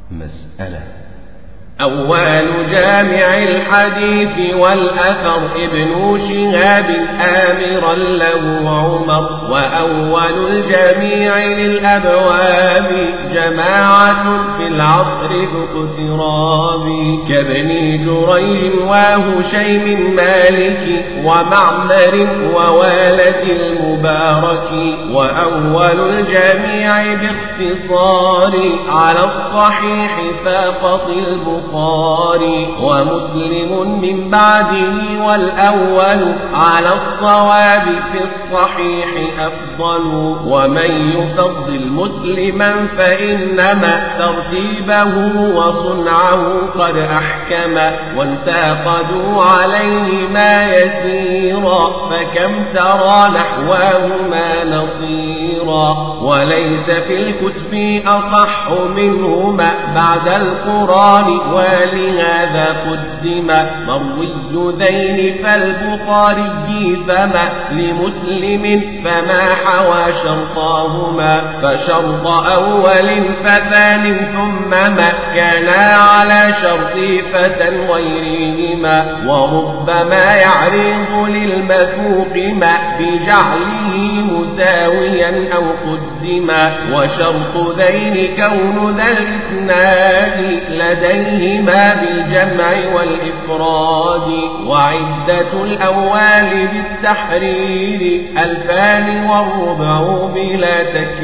مسألة أول جامع الحديث والأثر ابن شهاب آمرا له عمر وأول الجميع للأبواب جماعة في العصر ذو اقتراب كابن جريج وهشيم مالك ومعمر ووالد المبارك وأول الجميع باختصار على الصحيح فاقط البخاري البخاري ومسلم من بعده والأول على الصواب في الصحيح أفضل ومن يفضل مسلما فإنما ترتيبه وصنعه قد أحكم وانتقدوا عليه ما يسيرا فكم ترى نحواهما نصيرا وليس في الكتب أصح منهما بعد القرآن ولهذا قدم مروي ذين فالبخاري فما لمسلم فما حوى شرطاهما فشرط أول فثان ثم ما كانا على شرط فتى غيرهما وربما يعرض للمثوق ما بجعله مساويا أو قدما وشرط ذين كون ذا الإسناد لديهما بالجمع والإفراد وعدة الأول بالتحرير ألفان والربع بلا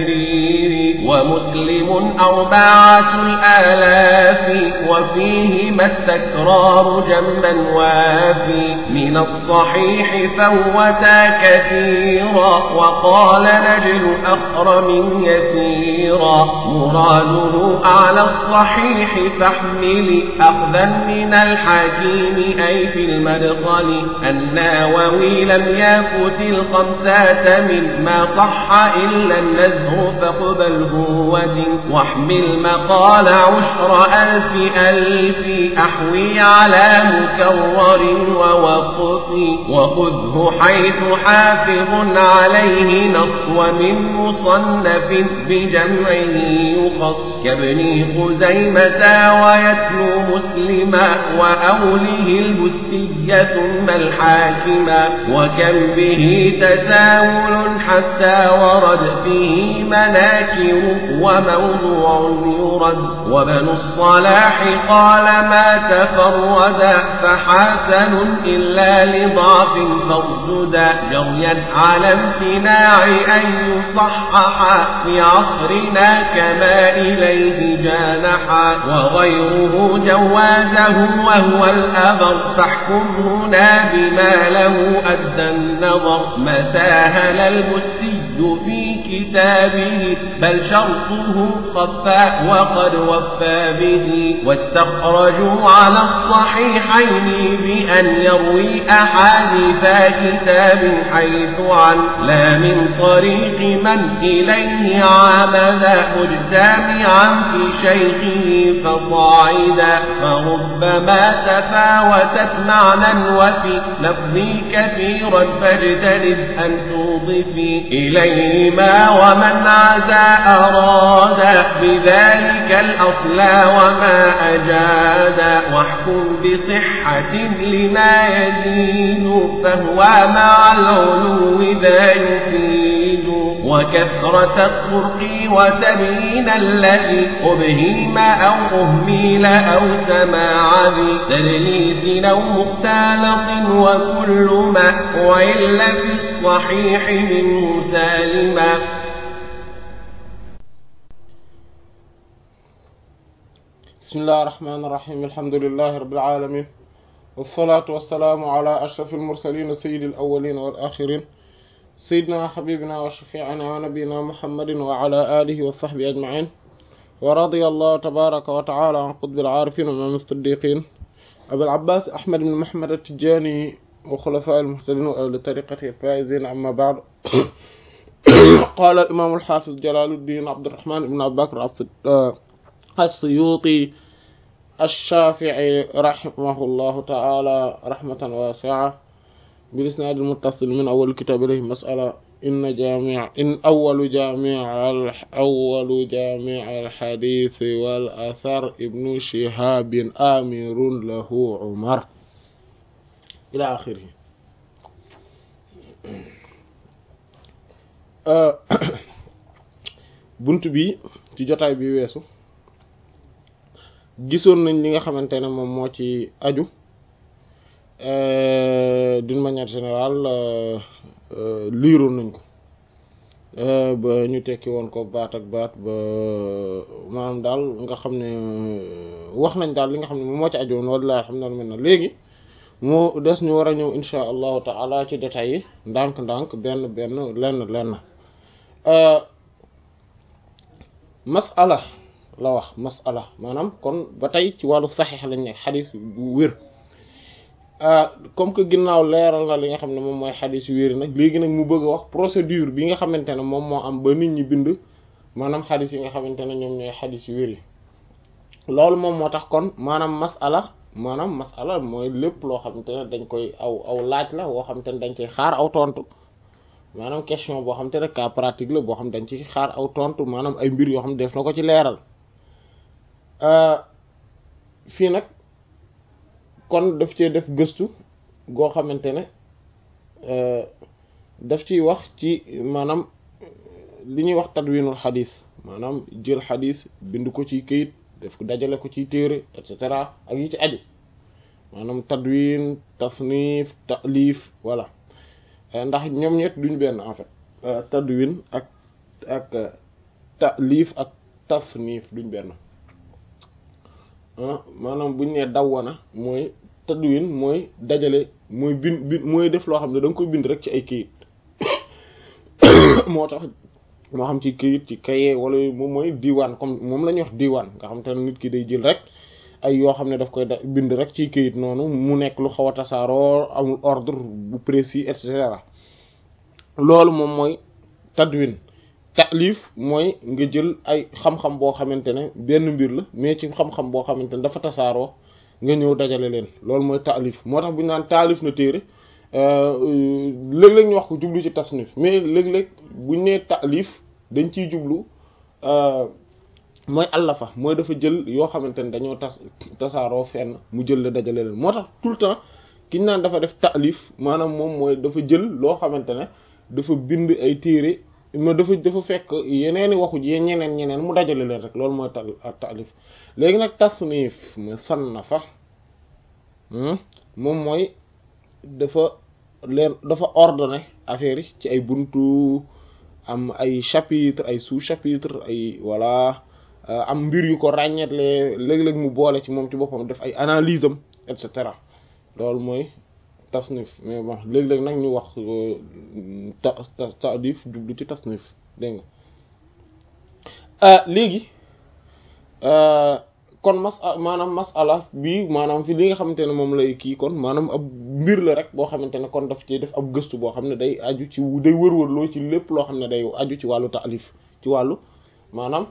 تكرير ومسلم أربعة الآلاف وفيهما التكرار جما وافي من الصحيح فوتا كثيرا وقال نجل أخرم يسيرا مراده أعلى الصحيح فاحمل أخذا من الحكيم أي في المدخل الناوي لم يفت الخمسة مما صح إلا النزه فاقبله ودن واحمل مقال عشر ألف ألف أحوي على مكرر ووقف وخذه حيث حافظ عليه نص ومن مصنف بجمعه يخص كابن خزيمة ويتلو مسلما وأوله البستية ثم الحاكما وكم به تساهل حتى ورد فيه مناكر وموضوع يرد وبن الصلاح قال ما تفردا فحسن إلا لضعف فارجدا جريا على امتناع أن يصحح في عصرنا كما إليه جانحا وغيره جوازه وهو الأبر فاحكم هنا بما له أدى النظر ما ساهل المسي في كتابه بل شرطه خفى وقد وفى به واستخرجوا على الصحيحين بأن يروي أحاديث كتاب حيث عن لا من طريق من إليه عمد مجتمعا في شيخه فصاعدا فربما تفاوتت معنى وفي لفظي كثيرا فاجتنب أن توضفي إليهما ومن عزى أراد بذلك الأصل وما أجاد واحكم بصحة لما يزيد فهو مع العلو ذا يفيد وكثرة الطرق وتبيين الذي أبهيم أو أهميل أو سماع ذي تدليس أو مختلط وكل ما وإلا في الصحيح منه سالما بسم الله الرحمن الرحيم الحمد لله رب العالمين والصلاة والسلام على أشرف المرسلين سيد الأولين والآخرين سيدنا حبيبنا وشفيعنا ونبينا محمد وعلى آله وصحبه أجمعين ورضي الله تبارك وتعالى عن قطب العارفين ومن الصديقين أبي العباس أحمد بن محمد التجاني وخلفاء المهتدين وأهل طريقته الفائزين أما بعد قال الإمام الحافظ جلال الدين عبد الرحمن بن أبي بكر السيوطي الشافعي رحمه الله تعالى رحمة واسعة بالإسناد المتصل من أول الكتاب إليه مسألة inna jami in awalu jami al awalu jami al xadis wal athar ibnu shihabin amirun lahu umar ila axirihi bunt bi ci jotaay bi weesu gisoon nañ li nga xamante ne moom moo ci aju d'une manière générale liiroon nañ ko ba ñu tekki woon ko baat ak baat ba maanaam daal nga xam ne wax nañ daal li nga xam ne moom moo ci aju woon wallaahi alhamdulillah mel na léegi moo des ñu war a ñëw insha allahu taala ci détails yi ndànk-ndànk benn benn lenn lenn masala la wax masala maanaam kon ba tey ci wàllu saxiix lañ nekk xadis bu wér comme que ginnaaw leeral na li nga xam ne moom mooy xadis yu wér nag léegi nag mu bëgg a wax procédure bi nga xamante ne moom moo am ba nit ñi bind maanaam xadis yi nga xamante ne ñoom ñooy xadis yu wér yi loolu moom moo tax kon maanaam masala maanaam masala mooy lépp loo xamante ne dañ koy aw aw laaj la woo xamante ne dañ koy xaar aw tontu maanaam question boo xamante ne cas pratique la boo xam dañ ci xaar aw tontu maanaam ay mbir yoo xam ne def na ko ci leeral fii nag kon daf cee def gëstu goo xamante ne daf ciy wax ci maanaam li ñuy wax tadwinul xadis maanaam jël xadis bind ko ci këyit def ko dajale ko ci téere et cetera ak yi ci aju maanaam tadwin tasnif taalif voilà ndax ñoom ñett duñ benn en fait tadwin ak ak taalif ak tasnif duñ benn maanaam buñ nee dawwana mooy tadwin mooy dajale mooy bind bind mooy def loo xam ne da nga koy bind rek ci ay këyit moo tax moo xam ci këyit ci kaye wala moom mooy diwaan comme moom la ñuy wax diwaan nga xam te ne nit ki day jël rek ay yoo xam ne daf koy bind rek ci këyit noonu mu nekk lu xaw a tasaaroo amul ordre bu précis et cetera loolu moom mooy tadwin taalif mooy nga jël ay xam-xam boo xamante ne benn mbir la mais ci xam-xam boo xamante ne dafa tasaaroo nga ñëw dajale leen loolu mooy taalif moo tax bu ñu naan taalif na téere léeg-léeg ñu wax ko jublu ci tasnif mais léeg-léeg bu ñu nee taalif dañ ciy jublu mooy allafa mooy dafa jël yoo xamante ne dañoo tas tasaaroo fenn mu jël la dajale leen moo tax tout le temps ki ñu naan dafa def taalif maanaam moom mooy dafa jël loo xamante ne dafa bind ay téere ma dafa dafa fekk yeneeni waxu ji ñeneen ñeneen mu dajale leen rek loolu mooy ta taalif léegi nag tasnif ma sannafa moom mooy dafa leen dafa ordonné affaire yi ci ay buntu am ay chapitre ay sous chapitre ay voilà am mbir yu ko ràññeetle léeg-léeg mu boole ci moom ci boppam def ay analyse am et cetera loolu mooy tasnif mais bon léeg-léeg nag ñu wax ta taalif jublu ci tasnif dégg nga léegi kon mas maanaam masala bi maanaam fi li nga xamante ne moom lay kii kon maanaam ab mbir la rek boo xamante ne kon daf ci def ab gëstu boo xam ne day aju ci day wër-wërloo ci lépp loo xam ne day aju ci wàllu taalif ci wàllu maanaam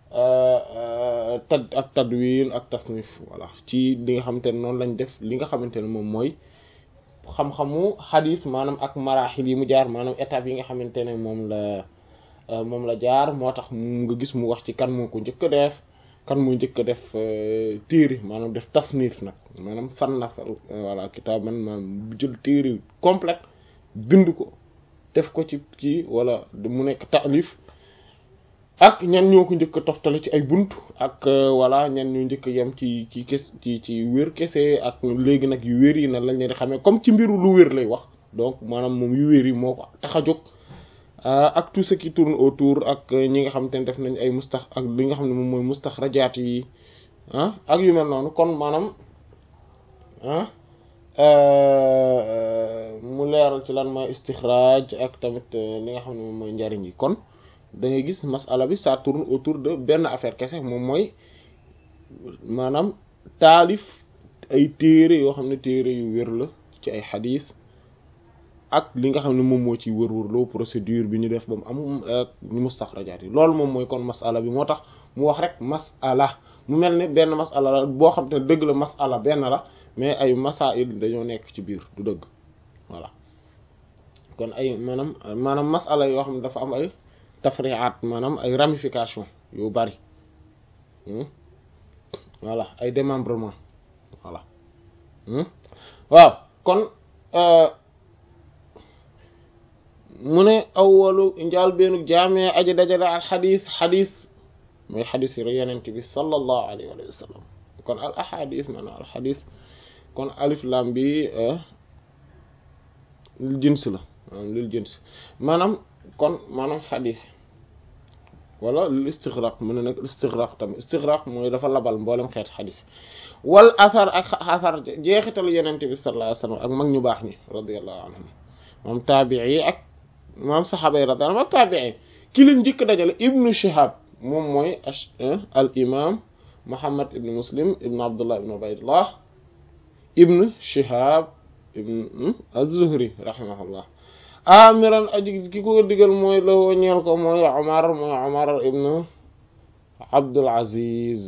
tad ak tadwin ak tasnif voilà ci li nga xamante ne noonu lañ def li nga xamante ne moom mooy xam-xamu xadis maanaam ak maraaxil yi mu jaar maanaam étape yi nga xamante ne moom la moom la jaar moo tax nga gis mu wax ci kan moo ko njëkk a def kan moo njëkk a def téere maanaam def tasnif nag maanaam sannaf voilà kitaaban maanaam jël téere complète bind ko def ko ci kii wala mu nekk taalif ak ñan ñoo ko njëkk a toftale ci ay bunt ak voilà ñan ñoo njëkk a yem ci ci kes ci ci wér kese ak léegi nag yu wér yi na lañ leen di xamee comme ci mbiru lu wér lay wax donc maanaam moom yu wér yi moo ko tax a jóg ak tout ce qui tourne autour ak ñi nga xamante ne def nañ ay mustax ak li nga xam ne moom mooy mustaxrajaat yi ah ak yu mel noonu kon maanaam ah mu leeral ci lan mooy istixraaj ak tamit li nga xam ne moom mooy njariñ yi kon da ngay gis masala bi ça tourne autour de benn affaire kese moom mooy maanaam taalif ay téere yoo xam ne téere yu wér la ci ay xadiis ak li nga xam ne moom moo ci wër-wërloo procédure bi ñu def ba mu am ñu mustaxrajaat yi loolu moom mooy kon masala bi moo tax mu wax rek masala mu mel ne benn masala la boo xam te ne dëgg la masala benn la mais ay masail dañoo nekk ci biir du dëgg voilà kon ay maanaam maanaam masala yoo xam ne dafa am ay tafri'at maanaam ay ramification yu bari voilà ay démembrement voilà waaw kon mu ne awwalu njaal beenu jaamee aji dajale al xadis xadis mooy xadis yi yenent bi sallallahu alayhi wa sallam kon al ahadis maanaam al xadis kon alif lam bi lil jins la maanaam lil jins maanaam kon maanaam xadis wala lil istigraq mu ne nag istigraq tamit istigraq mooy dafa labal mboolem xeet xadis wal asar ak asar jeexitalu yenente bi sallallahu alayhi wa sallam ak mag ñu baax ñi radiyallahu anhum moom taabii ak moom saxaaba yi radiyallahu anhum ak taabii ki leen njëkk dajale ibnu shihab moom mooy al imam muhammad ibnu muslim ibnu abdullah ibnu ubaydullah ibnu shihab ibnu az-zuhri rahimahullah amiran aji ki ko digal mooy la woo ñeel ko mooy omar mooy omar ibnu abdul aziz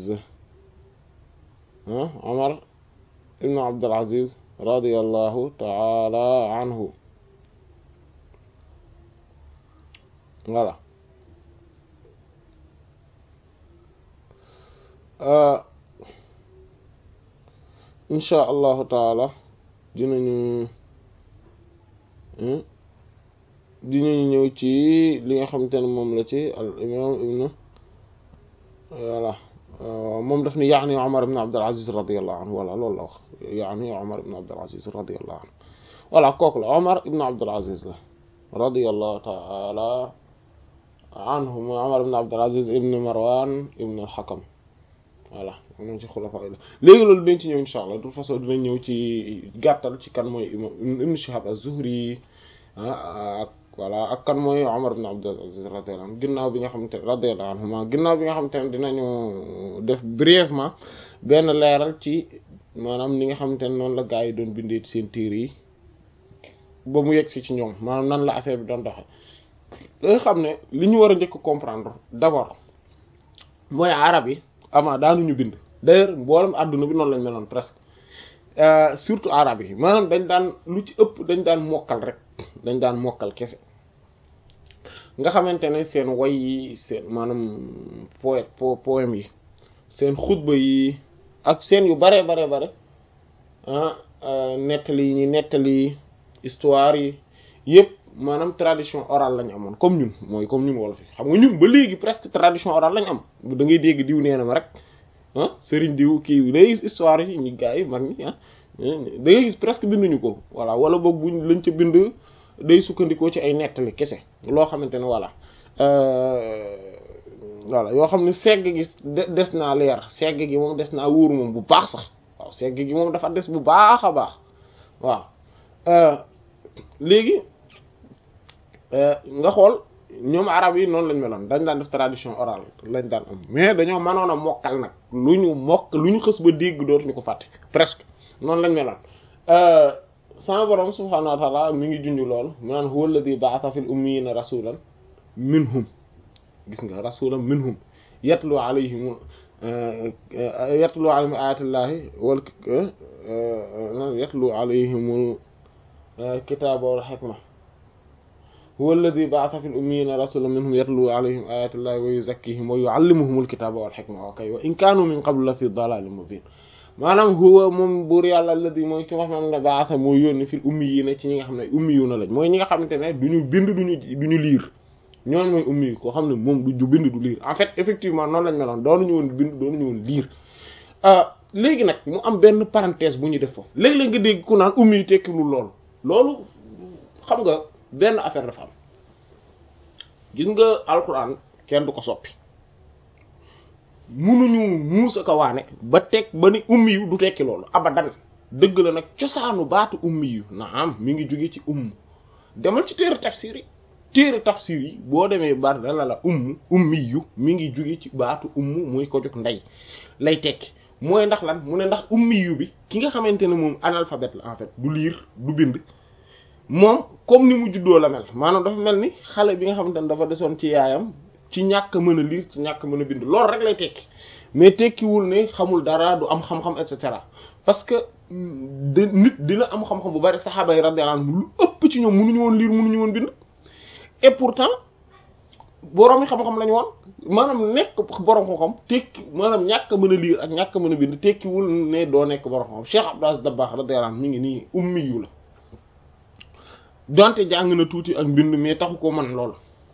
omar ibnu abdul aziz radiyallahu taala anhu voilà insha allahu taala dinañu dinañu ñëw ci li nga xamante ne moom la ci al imam ibnu voilà moom daf ni yaani Umar ibn Abdul Aziz radiyallahu anhu voilà loolu la wax yaani Umar ibn Abdul Aziz radiyallahu anhu voilà kooku la Umar ibn Abdul Aziz la radiyallahu taala anhu mooy Umar ibn Abdul Aziz ibn Marwan ibn al-Hakam voilà moom ci xulafa la léegi loolu dañ ci ñëw insha allah de toute façon dinañ ñëw ci gàttal ci kan mooy imam ibn Shihab az-Zuhri ak voilà ak kan mooy Umar ibn Abdul Aziz radiyallahu anhu ginnaaw bi nga xamante ne radiyallahu anhuma ginnaaw bi nga xamante ne dinañu def brièvement benn leeral ci maanaam ni nga xamante ne noonu la gaa yi doon bindee seen téere yi ba mu yegg si ci ñoom maanaam nan la affaire bi doon doxe da nga xam ne li ñu war a njëkk comprendre d'abord mooy arab yi ama daanuñu bind d'ailleurs mboolem àdduna bi noonu lañ meloon presque surtout arab yi maanaam dañ daan lu ci ëpp dañ daan mokkal rek dañ daan mokkal kese nga xamante ne seen way yi seen maanaam poète poème yi seen xutba yi ak seen yu bare bare bare ah nettali yi ñuy nettali histoire yi yëpp maanaam tradition orale lañ amoon comme ñun mooy comme ñun wolof yi xam nga ñun ba léegi presque tradition orale lañ am da ngay dégg diw nee na ma rek ah sëriñ diw kii day gis histoire yi ñu gars yi mag ñi ah da ngay gis presque binduñu ko voilà wala boog buñ lañ ca bind day sukkandikoo ci ay nettali kese loo xamante ne voilà voilà yoo xam ne segg gi des naa leer segg gi moom des naa wóoru moom bu baax sax waaw segg gi moom dafa des bu baax a baax waaw léegi nga xool ñoom arab yi noonu lañ meloon dañ daan def tradition orale lañ daan am mais dañoo mënoon a mokkal nag lu ñu mokk lu ñu xës ba dégg dootuñu ko fàtte presque noonu lañ meloon sama borom subhaanahu wa taala mi ngi junj loolu mu naan huwa alladhi ba'atha fil ummiyina rasulan minhum gis nga rasulan minhum yatlu alayhim yatlu alayhim ayatillahi wal yatlu alayhim kitaaba wal hikma huwa alladhi ba'atha fil ummiyina rasulan minhum yatlu alayhim ayatillahi wa yuzakkihim wa yu'allimuhumul kitaaba wal hikma wa kay wa in kaanu min qablu la fi dalalin mubin maanaam huwa moom buur yàlla alladi mooy ki nga xam ne baasa mooy yónni fil ummi yi ne ci ñi nga xam ne ummi yu na lañ mooy ñi nga xamante ne du ñu bind duñu du ñu liir ñooñu mooy ummi yi koo xam ne moom du bind du liir en fait effectivement noonu lañ meloon doonuñu woon bind doonuñu woon liir léegi nag mu am benn parenthèse bu ñu def foofu léeg-léeg nga dégg ku naan ummi yi tekkiwul loolu loolu xam nga benn affaire dafa am gis nga alquran kenn du ko soppi munuñu muusa ko waane ba teg ba ni ummi yu du tekki loolu abadan dëgg la nag cosaanu baatu ummi yu naam mi ngi jóge ci umm demal ci téere tafsir yi téere tafsir yi boo demee baat dana la umm ummi yu mi ngi jóge ci baatu umm muy ko jóg ndey lay tekki mooy ndax lan mu ne ndax ummi yu bi ki nga xamante ne moom analphabète la en fait du lire du bind moom comme ni mu juddoo la mel maanaam dafa mel ni xale bi nga xamante ne dafa desoon ci yaayam ci ñàkk mën a lire ci ñàkk mën a bind loolu rek lay tekki mais tekkiwul ne xamul dara du am xam-xam et cetera parce que de nit dina am xam-xam bu bari saxaaba yi radiyallahu anhum lu ëpp ci ñoom mënuñu woon lire mënuñu woon bind et pourtant borom yi xam-xam lañu woon maanaam nekk borom xam-xam tekki maanaam ñàkk a mën a lire ak ñàkk a mën a bind tekkiwul ne doo nekk borom xam-xam Cheikh Abdou Aziz Dabakh radiyallahu anhu mi ngi nii ummi yu la donte jàng na tuuti ak mbind mais taxu ko mën lool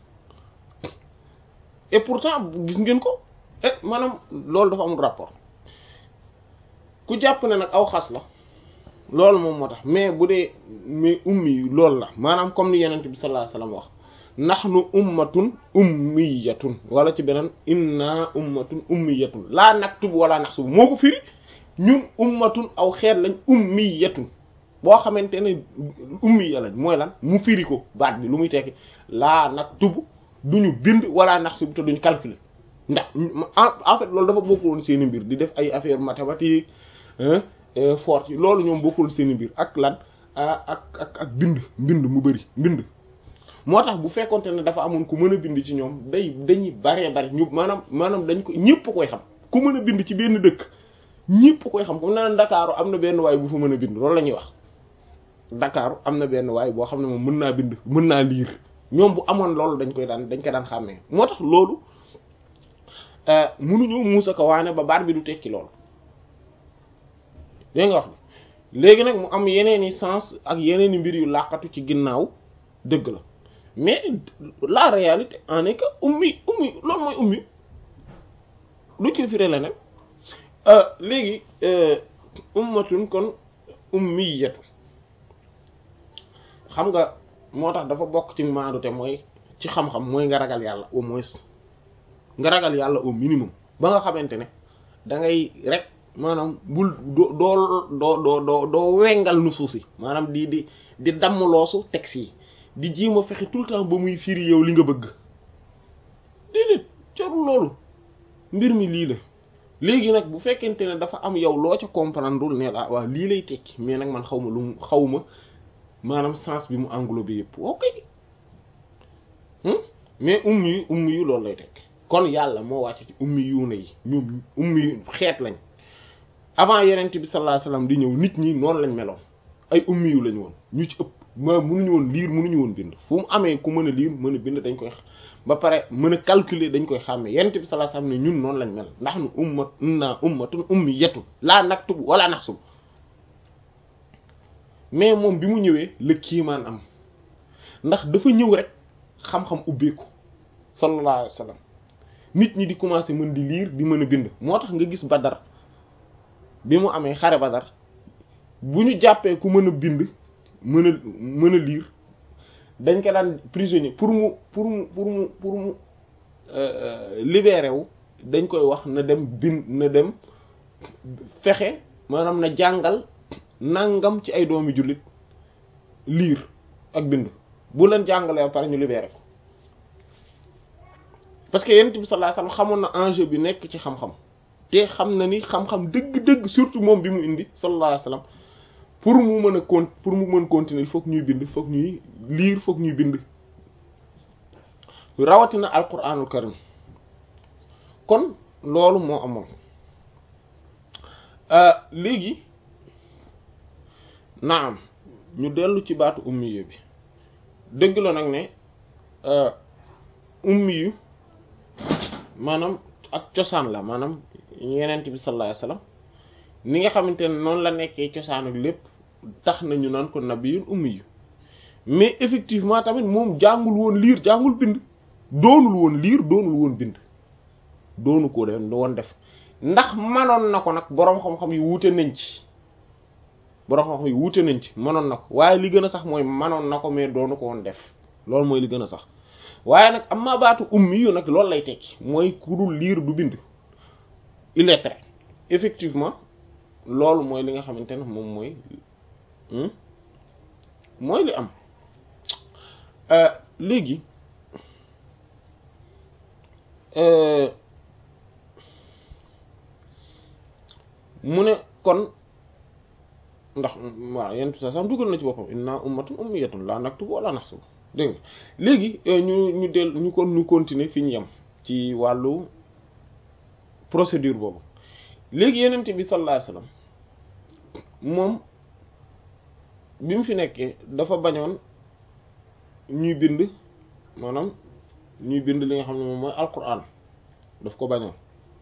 et pourtant gis ngeen ko eh maanaam loolu dafa amul rapport ku jàpp ne nag aw xas la loolu moom moo tax mais bu dee mais ummi yu loolu la maanaam comme ni yenent bi sallallahu alayhi wasallam wax nahnu ummatun ummiyatun wala ci beneen inna ummatun ummiyatun laa naktubu wala naxsubu moo ko firi ñun ummatun aw xeet lañ ummiyatun boo xamante ne ummiya lañ mooy lan mu firi ko baat bi lu muy tekki laa naktubu duñu bind wala naxsubu te duñu calculer ndax en fait loolu dafa bokkul woon seen i mbir di def ay affaire mathématique forte yi loolu ñoom bokkul seen i mbir ak lan ak ak ak bind bind mu bari bind moo tax bu fekkonte ne dafa amoon ku mën a bind ci ñoom day dañuy baree bari ñu maanaam maanaam dañ ko ñëpp koy xam ku mën a bind ci benn dëkk ñëpp koy xam comme naan Dakar am na benn waay bu fa mën a bind loolu la ñuy wax Dakar am na benn waay boo xam ne moom mën naa bind mën naa liir ñoom bu amoon loolu dañ koy daan dañ ko daan xàmmee moo tax loolu mënuñu muusa ko waane ba baat bi du tekki loolu dégg nga wax bi léegi nag mu am yeneen i sens ak yeneen i mbir yu làqatu ci ginnaaw dëgg la mais la réalité en est que ummi ummi loolu mooy ummi lu ci firé la nag léegi ummatun kon ummiyatu xam nga moo tax dafa bokk ci maandute mooy ci xam-xam mooy nga ragal yàlla au moins nga ragal yàlla au minimum ba nga xamante ne da ngay rek maanaam bul doo doo doo doo doo wengal nu suuf si maanaam di di di damm loosu texte yi di jiima fexe tout le temps ba muy firi yow li nga bëgg déedéet jarul loolu mbir mi lii la léegi nag bu fekkente ne dafa am yow loo ca comprendre ne la waaw lii lay tekki mais nag man xaw ma lu mu xaw ma maanaam sens bi mu englobé yëpp ok mais ummi yu ummi yu loolu lay tekki kon yàlla moo wàcc ci ummi yu na yi ñoom ummi yu xeet lañ avant yenent bi sallallahu alayhi wasallam di ñëw nit ñi noonu lañ meloon ay ummi yu lañ woon ñu ci ëpp ma mënuñu woon liir mënuñu woon bind fu mu amee ku mën a liir mën a bind dañ koy ba pare mën a calculer dañ koy xàmmee yenent bi sallallahu alayhi wasallam ne ñun noonu lañ mel ndax nu ummat inna ummatun ummiyatun laa naktubu wala naxsubu mais moom bi mu ñëwee la kiimaan am ndax dafa ñëw rek xam-xam ubbeeku sallallahu alayhi wasallam nit ñi di commencer mën di liir di mën a bind moo tax nga gis Badar bi mu amee xare Badar bu ñu jàppee ku mën a bind mën a mën a liir dañ ko daan prisonnier pour mu pour mu pour mu pour mu libéré wu dañ koy wax na dem bind na dem fexe maanaam na jàngal nangam ci ay doomi jullit liir ak bind bu leen jàngalee ba pare ñu libéré ko parce que yonent bi sallallahu alayhi wasallam xamoon na enjeu bi nekk ci xam-xam te xam na ni xam-xam dëgg-dëgg surtout moom bi mu indi sallallahu alayhi wasallam pour mu mën a con pour mu mën continuer il faut que ñuy bind faut que ñuy lire faut que ñuy bind rawatina alquranul karim kon loolu moo amoon léegi naam ñu dellu ci baatu ummiyu bi dëgg la nag ne ummiyu maanaam ak cosaan la maanaam yenent bi sallallahu alayhi wasallam ni nga xamante ne noonu la nekkee cosaan ak lépp tax na ñu naan ko nabiyul ummiyu mais effectivement tamit moom jàngul woon liir jàngul bind doonul woon liir doonul woon bind doonu ko de woon def ndax manoon na ko nag boroom xam-xam yi wuute nañ ci boroom xam-xam yi wuute nañ ci manoon na ko waaye li gën a sax mooy manoon na ko mais doonu ko woon def loolu mooy li gën a sax waaye nag am ma baatu ummi yu nag loolu lay tekki mooy ku dul liir du bind illettré effectivement loolu mooy li nga xamante ne moom mooy mooy li am léegi mu ne kon ndax waaw yenn sa sam dugal na ci boppam inna ummatun ummiyatun la naktubu wala naxsubu dégg nga léegi ñu ñu del ñu kon ñu continuer fi ñu yem ci wàllu procédure boobu léegi yenente bi sallallahu alayhi wasallam moom bi mu fi nekkee dafa bañoon ñuy bind maanaam ñuy bind li nga xam ne moom mooy alquran daf ko bañoon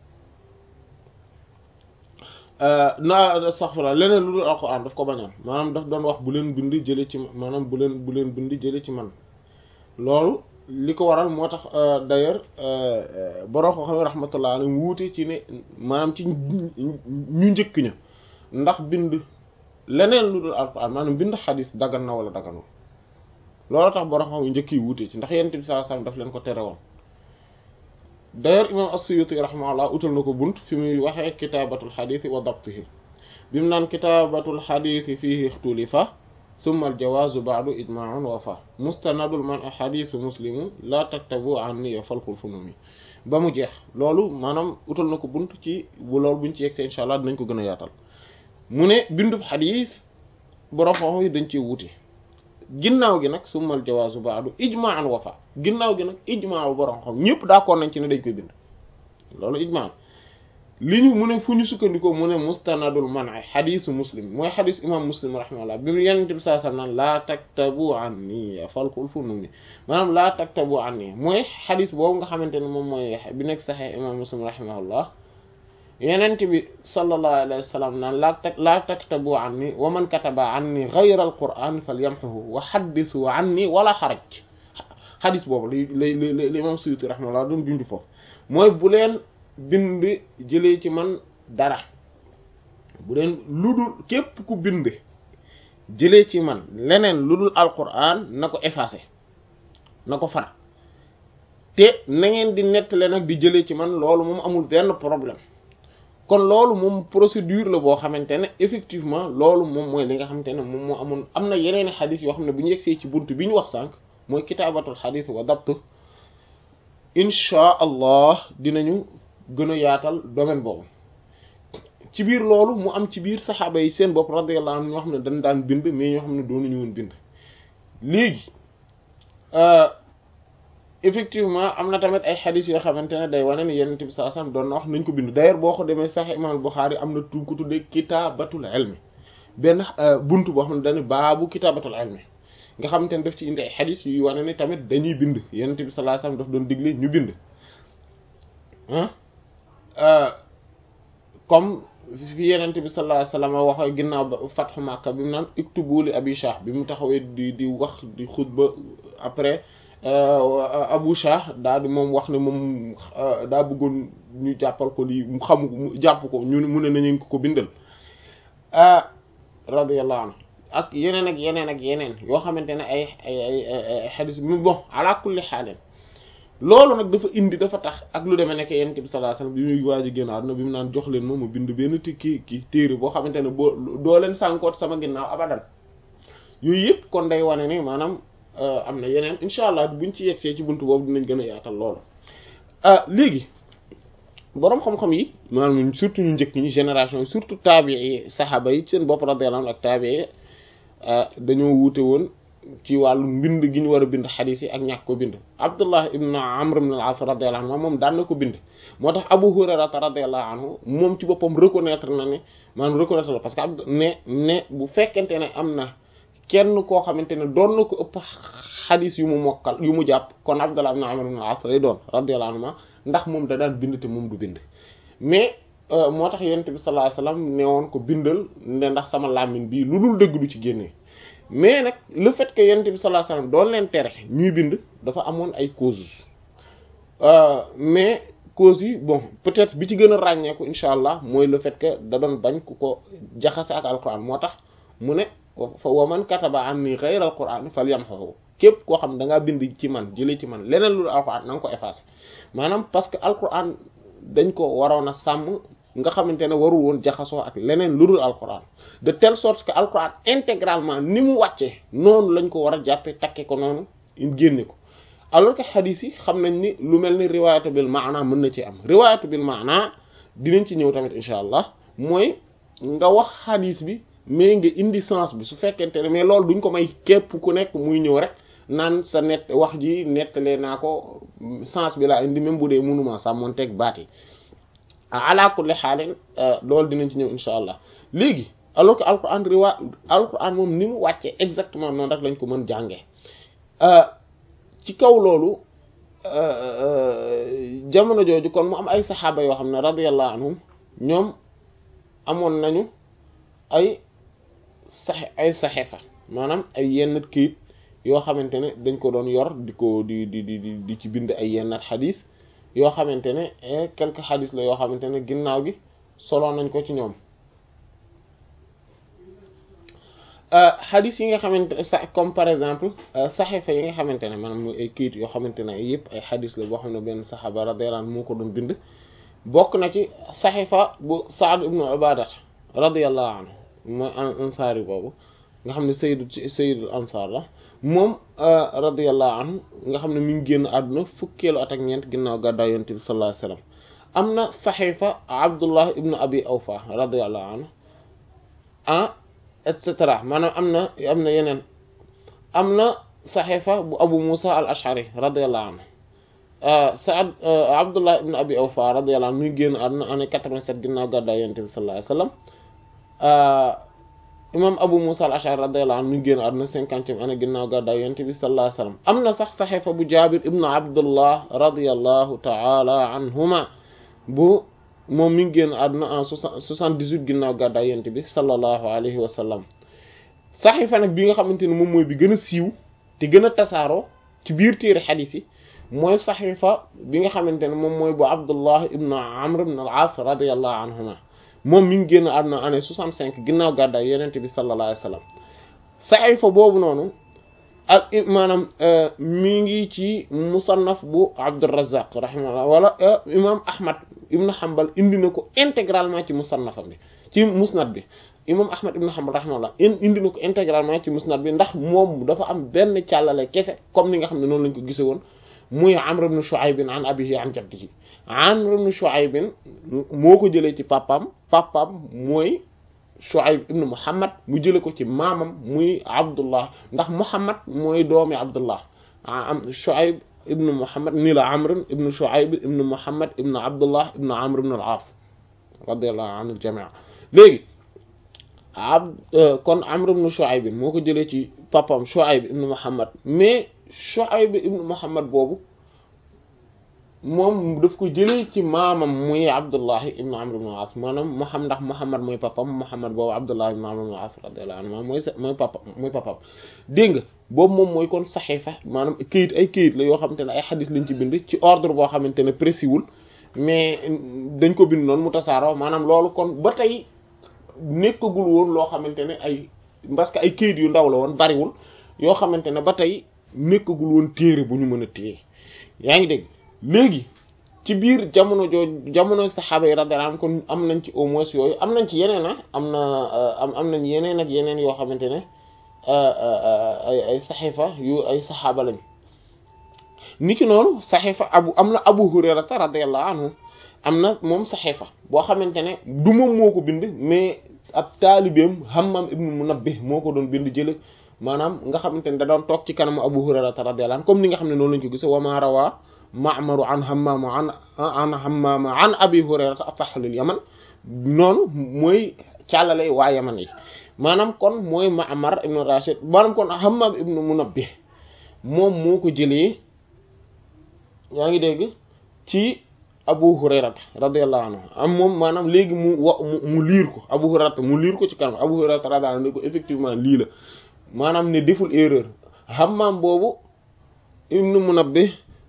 naa astaghfirullah leneen lu dul alquran daf ko bañoon maanaam daf doon wax bu leen bind jële ci maanaam bu leen bu leen bind jële ci man loolu li ko waral moo tax d'ailleurs borom ko xam ne rahmatullah alayhi wuute ci ne maanaam ci ñu njëkk ña ndax bind leneen lu dul alquran maanaam bind xadis dagan na wala daganul loolu tax borom xam njëkk yi wuute ci ndax yonent bi sallallahu alayhi wasallam daf leen ko tere woon d'ailleurs imam as-Suyuti rahimahullah utal na ko bunt fi muy waxee kitaabatul xadiisi wa dabtihi bi mu naan kitaabatul xadiisi fiihi ixtulifa summa al-jawaazu ba'du ijmaa'un wa fa mustanadul man xadiisu muslimu laa taktabu anni falkul funumi ba mu jeex loolu maanaam utal na ko bunt ci bu loolu buñ ci yegsee insha allah dinañ ko gën a yaatal mu ne bindub xadiis borom xam yi dañ ci wuute ginnaaw gi nag summal jawaazu baadu ijmaan wafa ginnaaw gi nag ijmaa bu borom xam ñëpp d'accord nañ ci ne dañ koy bind loolu ijmaa li ñu mu ne fu ñu sukkandikoo mu ne mustanadul man xadiisu muslim mooy xadiis imam muslim rahimahullah bi mu yenent bi saa sallam naan laa taktabu anni falkul fununi maanaam laa taktabu anni mooy xadiis boobu nga xamante ne moom mooy bi nekk saxee imam muslim rahimahullah yenent bi sallallahu alayhi wa sallam naan laa tak laa taktabu anni wa man kataba anni ghayra alquran falyamhuhu wa haddisu anni wala xaraj xadis boobu li lay li imam Suyuti rahimahullah doon junj foofu mooy bu leen bind jëlee ci man dara bu leen lu dul képp ku bind jëlee ci man leneen lu dul alquran na ko effacé na ko far te na ngeen di nettale nag di jëlee ci man loolu moom amul benn problème kon loolu moom procédure la boo xamante ne effectivement loolu moom mooy li nga xamante ne moom moo amoon am na yeneen xadis yoo xam ne bu ñu yegsee ci bunt bi ñu wax sànq mooy kitaabatul xadis wa dabtu inchaa allah dinañu gën a yaatal domaine boobu ci biir loolu mu am ci biir saxaaba yi seen bopp radiyallahu anhu ñoo xam ne dañ daan bind mais ñoo xam ne doonuñu woon bind léegi effectivement am na tamit ay xadis yoo xamante ne day wane ni yenent bi saa sam doon na wax nañ ko bind d'ailleurs boo ko demee sax imam Bukhari am na tu ko tuddee kitaabatul ilmi benn buntu boo xam ne dañu baabu kitaabatul ilmi nga xamante ne daf ci indi ay xadis yu wane ni tamit dañuy bind yenent bi sallallahu alayhi wasallam daf doon digle ñu bind ah comme fi yenent bi sallallahu alayhi wasallam waxee ginnaaw ba fatxu Makka bi mu naan iktubu li abi Shah bi mu taxawee di di wax di xutba après Abu Shah daal di moom wax ne moom daa bëggoon ñu jàppal ko lii mu xamu ko mu jàpp ko ñu mu ne nañu ko bindal ah radiyallahu anhu ak yeneen ak yeneen ak yeneen yoo xamante ne ay ay ay ay xadis mu bon ala kulli xaalin loolu nag dafa indi dafa tax ak lu demee nekk yonent bi sallallahu alayhi wasallam bi muy waaj a génn àdduna bi mu naan jox leen moom mu bind benn kii kii téere boo xamante ne boo doo leen sànkoot sama ginnaaw abadan yooyu yëpp kon day wane ni maanaam. am na yeneen incha allah buñ ci yegsee ci buntu boobu dinañ gën a yaatal loolu léegi boroom xam-xam yi maanaam surtout ñu njëkk ñi génération yi surtout taabii saxaaba yi seen bopp radiyallahu anhu ak taabii dañoo wuute woon ci wàllu mbind gi ñu war a bind xadiis yi ak ñàkk ko bind Abdullah ibn Amr ibn al-As radiyallahu anhu moom daan na ko bind moo tax Abu Hurayra radiyallahu anhu moom ci boppam reconnaître na ne maanaam reconnaître la parce que ab ne ne bu fekkente ne am na kenn koo xamante ne doon na ko ëpp xadis yu mu mokkal yu mu jàpp kon Abdullah ibn Amr ibn al-As lay doon radiyallahu anhu ndax moom da daan bind te moom du bind mais moo tax yonent bi sallallahu alayhi wasallam ne woon ko bindal ne ndax sama làmmiñ bii lu dul dëgg du ci génnee mais nag le fait que yonent bi sallallahu alayhi wasallam doon leen tere ñuy bind dafa amoon ay causes mais causes yi bon peut-être bi ci gën a ràññeeku incha allah mooy le fait que da doon bañ ku ko jaxase ak alquran moo tax mu ne fa wa man kataba anni ghayra alquran falyamhu képp koo xam da ngaa bind ci man jëlee ci man leneen lu alquran na nga ko effacé maanaam parce que alquran dañ ko waroon a sàmm nga xamante ne warul woon jaxasoo ak leneen lu dul alquran de telle sorte que alquran intégralement ni mu wàccee noonu lañ ko war a jàppee takke ko noonu génne ko alors que xadis yi xam nañ ni lu mel ni riwaayatu bil maana mën na ci am riwaayatu bil maana dinañ ci ñëw tamit incha allah mooy nga wax xadis bi mais nga indi sens bi su fekkente ne mais loolu duñ ko may képp ku nekk muy ñëw rek naan sa net wax ji nettalee naa ko sens bi laa indi même bu dee mënuma sàmmoon teg baat yi ala kulli xaalin loolu dinañ ci ñëw insha allah léegi alors que alquran riwa alquran moom ni mu wàccee exactement noonu rek lañ ko mën jàngee ci kaw loolu jamono jooju kon mu am ay saxaaba yoo xam ne radiyallahu anhum ñoom amoon nañu ay sax ay saxefa maanaam ay yenn kayit yoo xamante ne dañ ko doon yor di ko di di di di ci bind ay yenn xadis yoo xamante ne quelques xadis la yoo xamante ne ginnaaw gi solo nañ ko ci ñoom xadis yi nga xamante ne sa comme par exemple saxefa yi nga xamante ne maanaam muy ay kayit yoo xamante ne yëpp ay xadis la boo xam ne benn saxaaba radiyallahu anhu moo ko doon bind bokk na ci saxefa bu Saad ibnu Ubadat radiyallahu anhu mooy ansaari boobu nga xam ne sayyidu sayyidul ansaar la moom radiyallahu anhu nga xam ne mi ngi génn àdduna fukkeelu at ak ñeent ginnaaw gàddaay yonent bi sallallahu alayhi wasallam am na saxiifa Abdullah ibnu Abi Awfa radiyallahu anhu ah et cetera maanaam am na am na yeneen am na saxiifa bu Abu Musa al Ash'ari radiyallahu anhu Saad Abdullah ibnu Abi Awfa radiyallahu anhu mi ngi génn àdduna année 87 ginnaaw gàddaay yonent bi sallallahu alayhi wasallam imam Abu Musa al-Ash'ari radiyallahu anhu mi ngi génn àdduna cinquantième année ginnaaw gàddaay yonent bi sallallahu alayhi wasallam am na sax saxiifa bu Jaabir ibnu Abdullah radiyallahu ta'ala anhuma bu moom mi ngi génn àdduna en soixante-dix-huit ginnaaw gàddaay yonent bi sallallahu alayhi wa sallam saxiifa nag bi nga xamante ne moom mooy bi gën a siiw te gën a tasaaroo ci biir téere xadiis yi mooy saxiifa bi nga xamante ne moom mooy bu Abdullah ibnu Amr ibn al-As radiyallahu anhuma moom mi ngi génn àdduna année soixante cinq ginnaaw gàddaay yonent bi sallallahu alayhi wa sallam saxiifa boobu noonu ak maanaam mi ngi ci musannaf bu Abdurrazzaq rahimahullah wala imam Ahmad ibn Hanbal indi na ko intégralement ci musannafam bi ci musnad bi imam Ahmad ibn Hanbal rahimahullah indi na ko intégralement ci musnad bi ndax moom dafa am benn càllale kese comme ni nga xam ne noonu lañ ko gise woon muy Amr ibn Shu'ayb an abihi an jaddihi Amr ibn Shu'ayb moo ko jëlee ci papam papam mooy Shu'ayb ibn Muhammad mu jëlee ko ci maamam muy Abdullah ndax Muhammad mooy doomi Abdullah am Shu'ayb ibn Muhammad nii la Amr ibn Shu'ayb ibn Muhammad ibn Abdullah ibn Amr ibn al-As radiyallahu anil jami' léegi ab kon Amr ibn Shu'ayb moo ko jëlee ci papam Shu'ayb ibn Muhammad mais Shu'ayb ibn Muhammad boobu moom daf ko jëlee ci maamam muy Abdullahi ibn Amr ibn al-As maanaam Muhammad ndax Muhammad mooy papam Muhammad boobu Abdullahi ibn Amr ibn al-As radiyallahu anhu mooy mooy papa mooy papam dégg nga boobu moom mooy kon saxiifa maanaam këyit ay këyit la yoo xamante ne ay xadis lañ ci bind ci ordre boo xamante ne précis wul mais dañ ko bind noonu mu tasaaroo maanaam loolu kon ba tey nekkagul woon loo xamante ne ay parce que ay këyit yu ndaw la woon bariwul yoo xamante ne ba tey nekkagul woon téere bu ñu mën a téye yaa ngi dégg léegi ci biir jamono jooju jamono saxaaba yi radiyallahu anhum kon am nañ ci au moins yooyu am nañ ci yeneen ah am na am am nañ yeneen ak yeneen yoo xamante ne ay ay saxiifa yu ay saxaaba lañ niki noonu saxiifa abu am na abu hurayrata radiyallahu anhu am na moom saxiifa boo xamante ne du moom moo ko bind mais ab taalibeem hammam ibnu munabbih moo ko doon bind jële maanaam nga xamante ne da doon toog ci kanamu abu hurayrata radiyallahu anhu comme ni nga xam ne noonu lañ ko gise wa ma rawa ma'maru an hammama an an hammama an abi hurayrata asah lil yaman noonu mooy càllale waa yaman yi maanaam kon mooy ma'mar ibnu rashid maanaam kon hammam ibnu munabbih moom moo ko jëlee yaa ngi dégg ci abu hurayrata radiyallahu anhu am moom maanaam léegi mu wa mu liir ko abu hurayrata mu liir ko ci kanam abu hurayrata radiyallahu anhu ne ko effectivement lii la maanaam ne deful erreur hammam boobu ibnu munabbih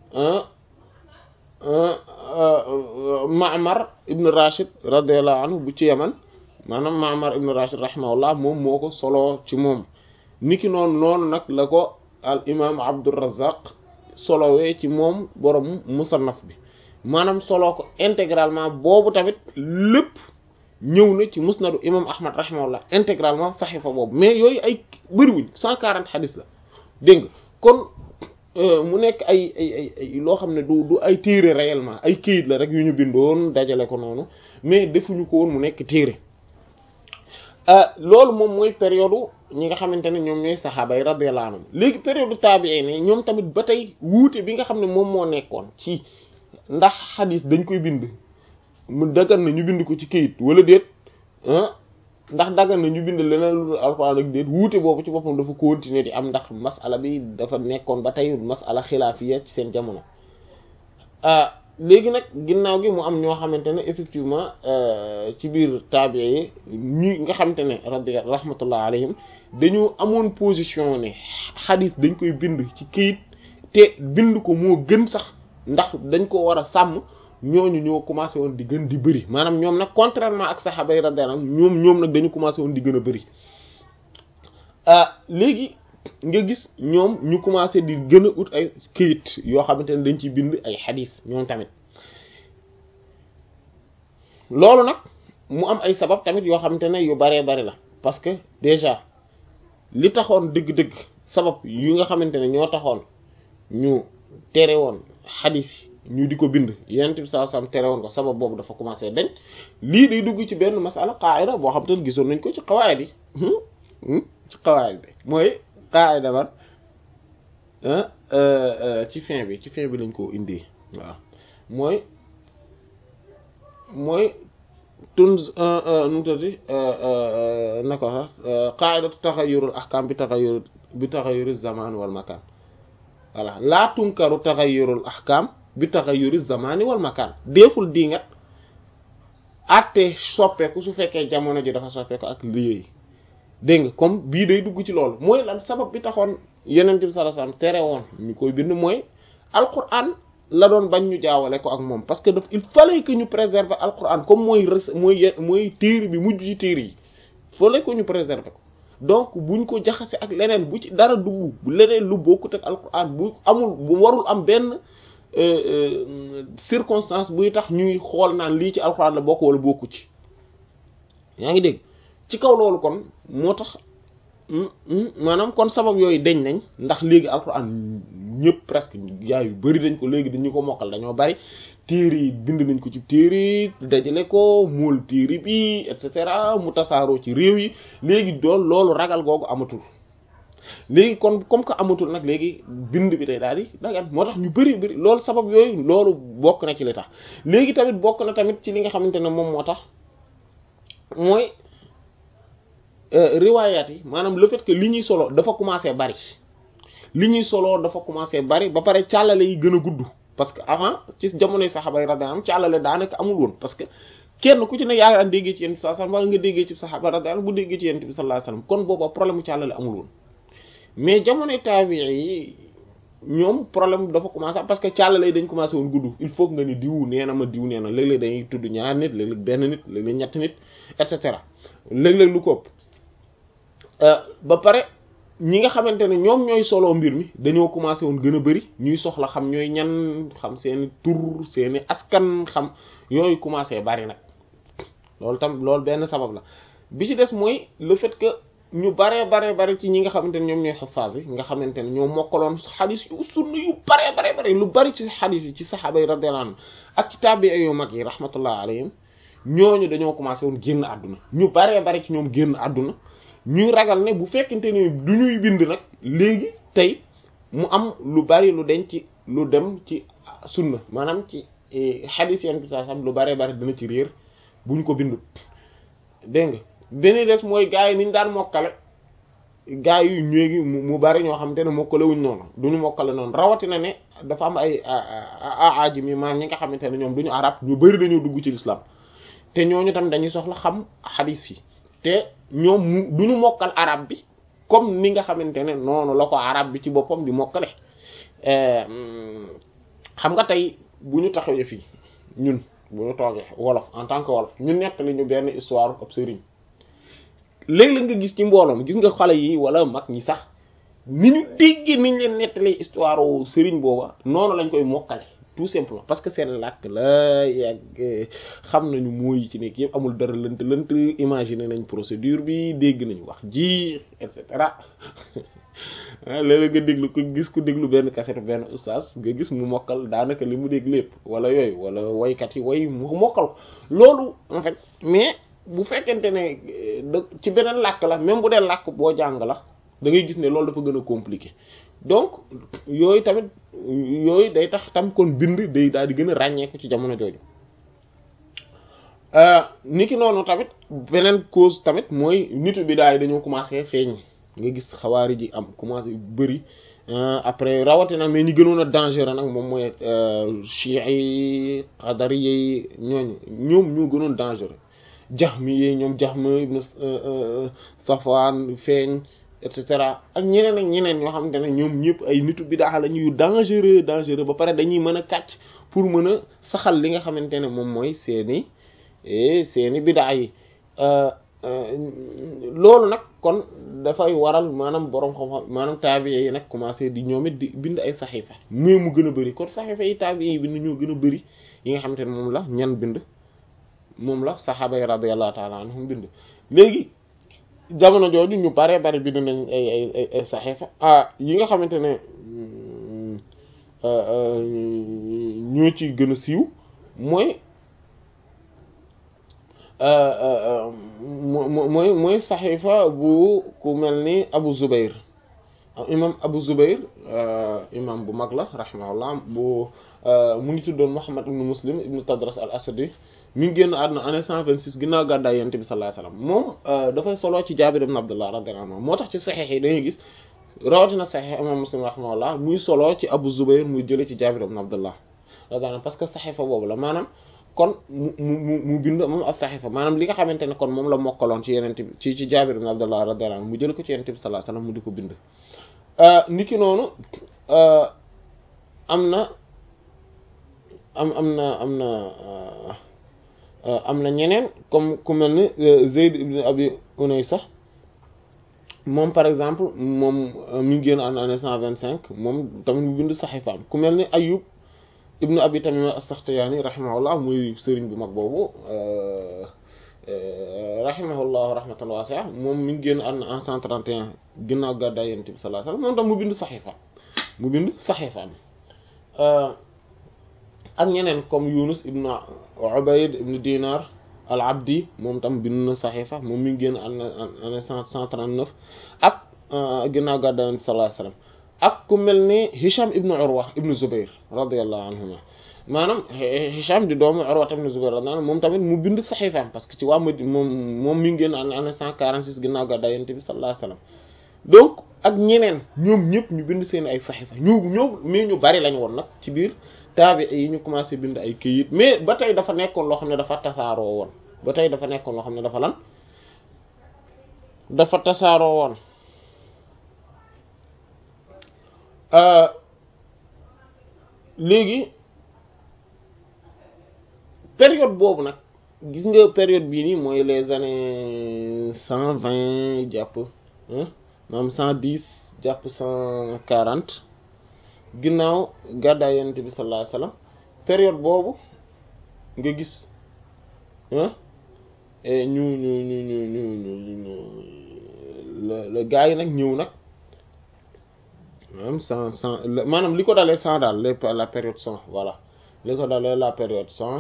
Ma'mar ibn Rashid radiyallahu anhu bu ci Yaman maanaam Ma'mar ibn Rashid rahimahullah moom moo ko solo ci moom niki noonu noonu nag la ko al imaam Abdurrazzaq solowee ci moom borom musannaf bi maanaam solo ko intégralement boobu tamit lépp ñëw na ci musnadu imam Ahmad rahimahullah intégralement saxiifa boobu mais yooyu ay bëriwuñ cent quarante xadis la dégg nga kon mu nekk ay ay ay ay loo xam ne du du ay téere réellement ay këyit la rek yu ñu bindoon dajale ko noonu mais defuñu ko woon mu nekk téere loolu moom mooy période ñi nga xamante ne ñoom ñooy saxaaba yi radiyallahu anhum léegi période taabi'i ne ñoom tamit ba tey wuute bi nga xam ne moom moo nekkoon ci ndax xadis dañ koy bind mu daggan na ñu bind ko ci këyit wala déet ndax daggan na ñu bind leneen lu dul alxuraan ak déet wuute boobu ci boppam dafa continuer di am ndax masala bi dafa nekkoon ba tey masala xilaafiya ci seen jamono léegi nag ginnaaw gi mu am ñoo xamante ne effectivement ci biir taabi yi ñi nga xamante ne rabbi rahmatullah alayhim dañu amoon position ne xadis dañ koy bind ci këyit te bind ko moo gën sax ndax dañ ko war a sàmm ñooñu ñoo commencé woon di gën di bëri maanaam ñoom nag contrairement ak saxaaba yi radiyallahu anhum ñoom ñoom nag dañu commencé woon di gën a bëri léegi nga gis ñoom ñu commencé di gën a ut ay këyit yoo xamante ne dañ ciy bind ay xadis ñoom tamit loolu nag mu am ay sabab tamit yoo xamante ne yu baree bari la parce que déjà li taxoon dëgg-dëgg sabab yu nga xamante ne ñoo taxoon ñu tere woon xadis yi ñu di ko bind yenent bi sallallahu alayhi wasallam tere woon ko sabab boobu dafa commencé dañ lii day dugg ci benn masala qaida boo xam te ne gisoon nañ ko ci qawaid yi ci qawaid bi mooy qaida ban ci fin bi ci fin bi lañ ko indi waaw mooy mooy tun nu mu tati na ko sax qaidatu taxayurul ahkam bi taxayur bi taxayuri zaman wal makan voilà laa tunkaru taxayurul ahkam bi taxayuri zamani wal makan deeful dingat atte soppeeku su fekkee jamono ji dafa soppeeku ak liggéey dégg nga comme bii day dugg ci loolu mooy lan sabab bi taxoon yeneen bi sallallahu alayhi wasallam tere woon ñu koy bind mooy alquran la doon bañ ñu jaawale ko ak moom parce que daf il fallait que ñu préserver alquran comme mooy mooy mooy téere bi mujj ci téere yi fallait que ñu préserver ko donc buñ ko jaxase ak leneen bu ci dara dugg leneen lu bokkut ak alquran bu amul bu warul am benn circonstance buy tax ñuy xool naan lii ci alquran la bokk wala bokku ci yaa ngi dégg ci kaw loolu kon moo tax maanaam kon sabab yooyu deñ nañ ndax léegi alquran ñëpp presque yaa yu bari dañ ko léegi dañu ko mokkal dañoo bari téere yi bind nañ ko ci téere yi dajale ko mool téere bi et cetera mu tasaaroo ci réew yi léegi dool loolu ragal googu amatul léegi kon comme que amatul nag léegi bind bi day daal di dagan moo tax ñu bari bari loolu sabab yooyu loolu bokk na ci li tax léegi tamit bokk na tamit ci li nga xamante ne moom moo tax mooy riwaayaat yi maanaam le fait que li ñuy solo dafa commencé bari li ñuy solo dafa commencé bari ba pare càllale yi gën a gudd parce que avant ci jamonoy saxaaba yi radiyallahu anhum càllale daanaka amul woon parce que kenn ku ci ne yaa ngi déggee ci yonent bi sallallahu alayhi wasallam wala nga déggee ci saxaaba radiyallahu bu déggee ci yonent bi sallallahu alayhi wasallam kon booba problème mu càllale amul woon mais jamonoy taabii yi ñoom problème dafa commencé parce que càllale yi dañ commencé woon gudd il faut que nga ni diw nee na ma diw nee na léeg-léeg dañuy tudd ñaar nit léeg-léeg benn nit léeg-léeg ñett nit et cetera léeg-léeg lu ko ba pare ñi nga xamante ne ñoom ñooy solo mbir mi dañoo commencé woon gën a bari ñuy soxla xam ñooy ñan xam seeni tur seeni askan xam yooyu commencé bari nag loolu tam loolu benn sabab la bi ci des mooy le fait que ñu baree baree bari ci ñi nga xamante ne ñoom ñooy xafaas yi nga xamante ne ñoo mokkaloon xadis yu sunna yu baree baree bari lu bari ci xadis yi ci saxaaba yi radiyallahu anhum ak ci taabi yu mag yi rahmatullah alayhim ñooñu dañoo commencé woon génn àdduna ñu baree bari ci ñoom génn àdduna ñuy ragal ne bu fekkente ne du ñuy bind nag léegi tey mu am lu bari lu den ci lu dem ci sunna maanaam ci xadis yenn bi saa lu baree bari dina ci réer bu ñu ko bindut dégg nga beneen des mooy gars yi ni ñu daan mokkale gars yu ñéegi mu bari ñoo xam te ne mokkale wuñ noonu du ñu mokkale noonu rawatina ne dafa am ay aajim yi maanaam ñi nga xamante ne ñoom du ñu arab ñu bari dañoo dugg ci l'islam te ñooñu tam dañuy soxla xam xadis yi te ñoom mu du ñu mokkal arab bi comme ni nga xamante ne noonu la ko arab bi ci boppam di mokkale xam nga tey bu ñu taxawee fii ñun bu ñu toogee wolof en tant que wolof ñu nettali ñu benn histoire ab sëriñ léeg-léeg nga gis ci mbooloo mi gis nga xale yi wala mag ñi sax ni ñu déggee niñ leen nettalee histoire sëriñ booba noonu lañ koy mokkale tout simplement parce que seen làkk la yàgg xam nañu mooy ci nekk yëpp amul dara lënt lënt imaginer nañ procédure bi dégg nañu wax ji et cetera léeg-léeg nga déglu ko gis ku déglu benn cassette benn ustaas nga gis mu mokkal daanaka li mu dégg lépp wala yooyu wala waykat yi way mu mokkal loolu en fait mais bu fekkente ne ci beneen làkk la même bu dee làkk boo jàng la da ngay gis ne loolu dafa gën a compliqué donc yooyu tamit yooyu day tax tam kon bind day daal di gën a ràññeeku ci jamono jooju ni ki noonu tamit beneen cause tamit mooy nitu bi daay dañoo commencé feeñ nga gis xawaari ji am commencé bëri après rawatina mais ñi gënoon a dangereux nag moom mooy chiites yi qadari yi ñooñu ñoom ñoo gënoon dangereux Jahmi yi ñoom Jahm ibn Safwan feeñ et cetera ak ñeneen ak ñeneen ñoo xamante ne ñoom ñëpp ay nitu bidaa la ñuy dangereux dangereux ba pare dañuy mën a kàcc pour mën a saxal li nga xamante ne moom mooy seeni seeni bidaa yi loolu nag kon dafay waral maanaam borom xam-xam maanaam taabiye yi nag commencé di ñoom it di bind ay saxiifa mais mu gën a bëri kon saxiifa yi taabiye yi bind ñoo gën a bëri yi nga xamante ne moom la ñan bind moom la saxaaba yi radiyallahu ta'ala anhum bind léegi jamono jooju ñu bare bare bind nañ ay ay ay ay saxiifa ah yi nga xamante ne ñoo ci gën a siiw mooy mooy mooy saxiifa bu ku mel ni Abu Zubair imam Abu Zubair imam bu mag la rahimahullah bu mu ngi tuddoon Muhammad ibn Muslim ibn Tadras al Asadi mi ngi génn àdduna année cent vingt six ginnaaw gàddaay Yonent bi sallallahu alayhi wasallam moom dafay solo ci Jaabir ibn Abdullah radiyallahu anhu moo tax ci saxiix yi dañuy gis rawatina saxiix imam Muslim rahimahullah muy solo ci Abu Zubair muy jële ci Jaabir ibn Abdullah radiyallahu anhu parce que saxiifa boobu la maanaam kon mu mu mu bind moom as saxiifa maanaam li nga xamante ne kon moom la mokkaloon ci Yonent bi ci ci Jaabir ibn Abdullah radiyallahu anhu mu jële ko ci Yonent bi sallallahu alayhi wasallam mu di ko bind niki noonu am na am am na am na am na ñeneen comme ku mel ni Zayd ibn Abi Unaysa moom par exemple moom mi ngi génn en année cent vingt cinq moom tamit mu bind saxiifaam ku mel ni Ayyub ibn Abi Tamim as-Sakhtiyani rahimahullah muy sëriñ bu mag boobu rahimahullah rahmatan wasi'a moom mi ngi génn en cent trente et un ginnaaw gàddaay Yonent bi sallallahu alayhi wasallam moom tam mu bind saxiifaam mu bind saxiifaam ak ñeneen comme Yunus ibn Ubayd ibn Dinar al-Abdi moom tam bind na saxiifa moom mi ngi génn année cent cent trente-neuf ak ginnaaw gàddaay Yonent bi sallallahu alayhi wasallam ak ku mel ni Hisham ibn Urwa ibn Zubair radiyallahu anhuma maanaam Hisham di doomu Urwa ibn Zubair radiyallahu anhu moom tamit mu bind saxiifaam parce que ci waa Madina moom moom mi ngi génn année cent quarante-six ginnaaw gàddaay Yonent bi sallallahu alayhi wasallam donc ak ñeneen ñoom ñëpp ñu bind seen ay saxiifa ñu ñëw mais ñu bari lañ woon nag ci biir taabi yi ñu commencé bind ay këyit mais ba tey dafa nekkoon loo xam ne dafa tasaaroo woon ba tey dafa nekkoon loo xam ne dafa lan dafa tasaaroo woon léegi période boobu nag gis nga période bii nii mooy les années cent vingt jàpp maanaam cent dix jàpp cent quarante ginnaaw gàddaay Yonent bi sallallahu alayhi wasallam période boobu nga gis ñu ñu ñu ñu ñu ñu ñu la la gaa yi nag ñëw nag maanaam cent cent maanaam li ko dalee cent daal les la période cent voilà li ko dalee la période cent